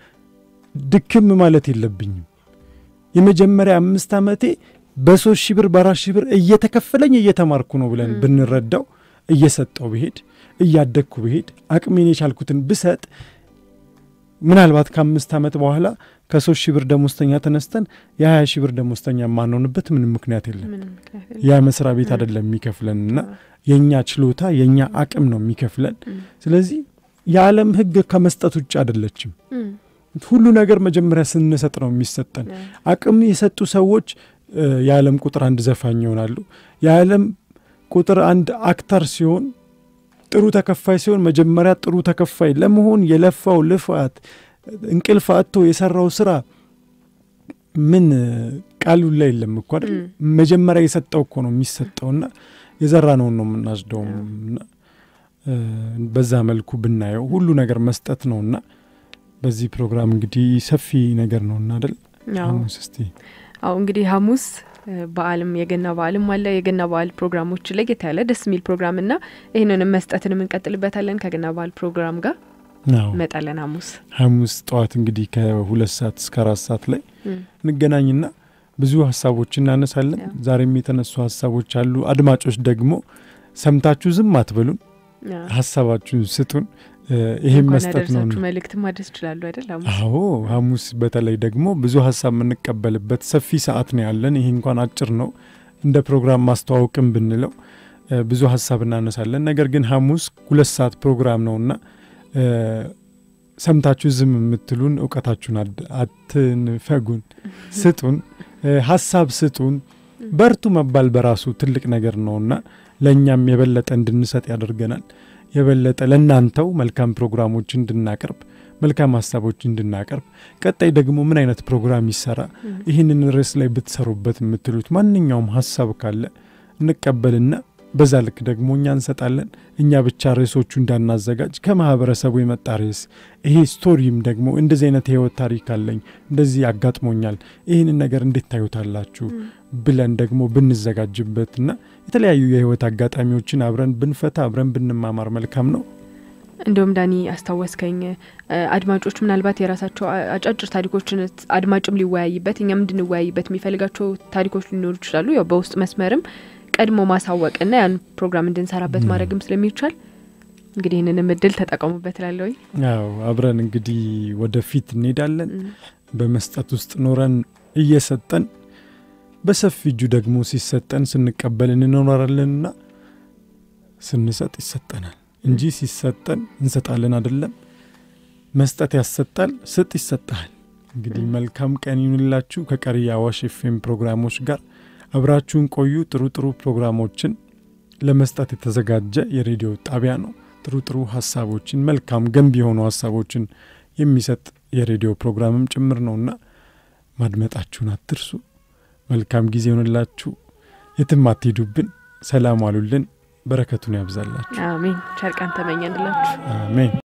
ድክም ማለት የለብኝም የመጀመሪያ አምስት ዓመቴ በሶስት ሺህ ብር በአራት ሺህ ብር እየተከፈለኝ እየተማርኩ ነው ብለን ም። ብንረዳው እየሰጠው ብሄድ እያደግኩ ብሄድ አቅሜን የቻልኩትን ብሰጥ ምናልባት ከአምስት ዓመት በኋላ ከሶስት ሺህ ብር ደሞዝተኛ ተነስተን የሀያ ሺህ ብር ደሞዝተኛ የማንሆንበት ምንም ምክንያት የለም። ምንም ምክንያት የለም። ያ መስሪያ ቤት ም። አይደለም የሚከፍለን እና አዎ፣ የእኛ ችሎታ የእኛ አቅም ነው የሚከፍለን። እም፣ ስለዚህ የዓለም ሕግ ከመስጠት ውጭ አይደለችም። እም፣ ሁሉ ነገር መጀመሪያ ስንሰጥ ነው የሚሰጠን። አዎ፣ አቅም የሰጡ ሰዎች እ፣ የዓለም ቁጥር አንድ ዘፋኝ ይሆናሉ። የዓለም ቁጥር አንድ አክተር ሲሆን ጥሩ ተከፋይ ሲሆን መጀመሪያ ጥሩ ተከፋይ ለመሆን የለፋው ልፋት እንቅልፍ አጥቶ የሰራው ስራ ምን እ፣ ቃሉ ላይ የለም እኮ አይደል? እም፣ መጀመሪያ የሰጠው እኮ ነው የሚሰጠውና የዘራ ነውን ነው የምናጭደውም እና እ፣ በዛ መልኩ ብናየው ሁሉ ነገር መስጠት ነውና በዚህ ፕሮግራም እንግዲህ ሰፊ ነገር ነውና አይደል? አዎ። ሐሙስ እስቲ አሁ እንግዲህ ሐሙስ እ፣ በዓልም የገና በዓልም አለ። የገና በዓል ፕሮግራሞች ለየት ያለ ደስ የሚል ፕሮግራም እና ይህንንም መስጠትንም እንቀጥልበታለን ከገና በዓል ፕሮግራም ጋር አዎ እንመጣለን። ሐሙስ ሐሙስ ጠዋት እንግዲህ ከሁለት ሰዓት እስከ አራት ሰዓት ላይ እም፣ እንገናኝና ብዙ ሀሳቦች እናነሳለን። ያው። ዛሬም የተነሱ ሀሳቦች አሉ። አድማጮች ደግሞ ሰምታችሁ ዝም አትበሉን፣ አዎ። ሀሳባችሁን ስጡን። እ፣ ይሄም እንኳን መስጠት ነው። ያደረሳችሁ መልእክት ማድረስ ይችላሉ አይደል? ሐሙስ አዎ ሐሙስ በተለይ ደግሞ ብዙ ሀሳብ የምንቀበልበት ሰፊ ሰዓት ነው ያለን። ይሄ እንኳን አጭር ነው እንደ ፕሮግራም ማስተዋወቅም ብንለው እ፣ ብዙ ሀሳብ እናነሳለን። ነገር ግን ሐሙስ ሁለት ሰዓት ፕሮግራም ነውና እ፣ ሰምታችሁ ዝም የምትሉን እውቀታችሁን አድ- አትንፈጉን፣ ስጡን፣ እ፣ ሀሳብ ስጡን። በርቱ መባል በራሱ ትልቅ ነገር ነውና ለእኛም የበለጠ እንድንሰጥ ያደርገናል። የበለጠ ለእናንተው መልካም ፕሮግራሞች እንድናቀርብ መልካም ሀሳቦች እንድናቀርብ ቀጣይ ደግሞ ምን አይነት ፕሮግራም ይሰራ እም፣ ይህንን ርዕስ ላይ ብትሰሩበት የምትሉት ማንኛውም ሀሳብ ካለ እንቀበልና በዛ ልክ ደግሞ እኛ እንሰጣለን። እኛ ብቻ ርዕሶቹ እንዳናዘጋጅ ከማህበረሰቡ የመጣ ርዕስ ይሄ ስቶሪም ደግሞ እንደዚህ አይነት የህይወት ታሪክ አለኝ እንደዚህ አጋጥሞኛል ይህንን ነገር እንዴት ታዩታላችሁ እም፣ ብለን ደግሞ ብንዘጋጅበትና የተለያዩ የህይወት አጋጣሚዎችን አብረን ብንፈታ አብረን ብንማማር መልካም ነው። እንዲሁም ዳኒ አስታወስከኝ እ፣ አድማጮች ምናልባት የራሳቸው አ- አጫጭር ታሪኮችን ት- አድማጭም ሊወያይበት እኛም እንድንወያይበት የሚፈልጋቸው ታሪኮች ሊኖሩ ይችላሉ። ያው በውስጥ መስመርም ቀድሞ ማሳወቅና ያን ፕሮግራም እንድንሰራበት ም። ማድረግም ስለሚቻል እንግዲህ ይህንንም እድል ተጠቀሙበት ላለሁኝ ያው አብረን እንግዲህ ወደፊት እንሄዳለን። በመስጠት ውስጥ ኖረን እየሰጠን በሰፊ እጁ ደግሞ ሲሰጠን ስንቀበል እንኖራለንና ስንሰጥ ይሰጠናል እንጂ ሲሰጠን እንሰጣለን አይደለም። መስጠት ያሰጣል፣ ስጥ ይሰጣል። እንግዲህ መልካም ቀን ይሁንላችሁ። ከቀሪ የአዋሽ ኤፍኤም ፕሮግራሞች ጋር አብራችሁን ቆዩ። ጥሩ ጥሩ ፕሮግራሞችን ለመስጠት የተዘጋጀ የሬዲዮ ጣቢያ ነው። ጥሩ ጥሩ ሀሳቦችን መልካም ገንቢ የሆኑ ሀሳቦችን የሚሰጥ የሬዲዮ ፕሮግራምም ጭምር ነውና ማድመጣችሁን አትርሱ። መልካም ጊዜ ይሆንላችሁ። የትም አትሄዱብን። ሰላም አሉልን። በረከቱን ያብዛላችሁ። አሜን። ቸር ቀን ተመኘንላችሁ። አሜን።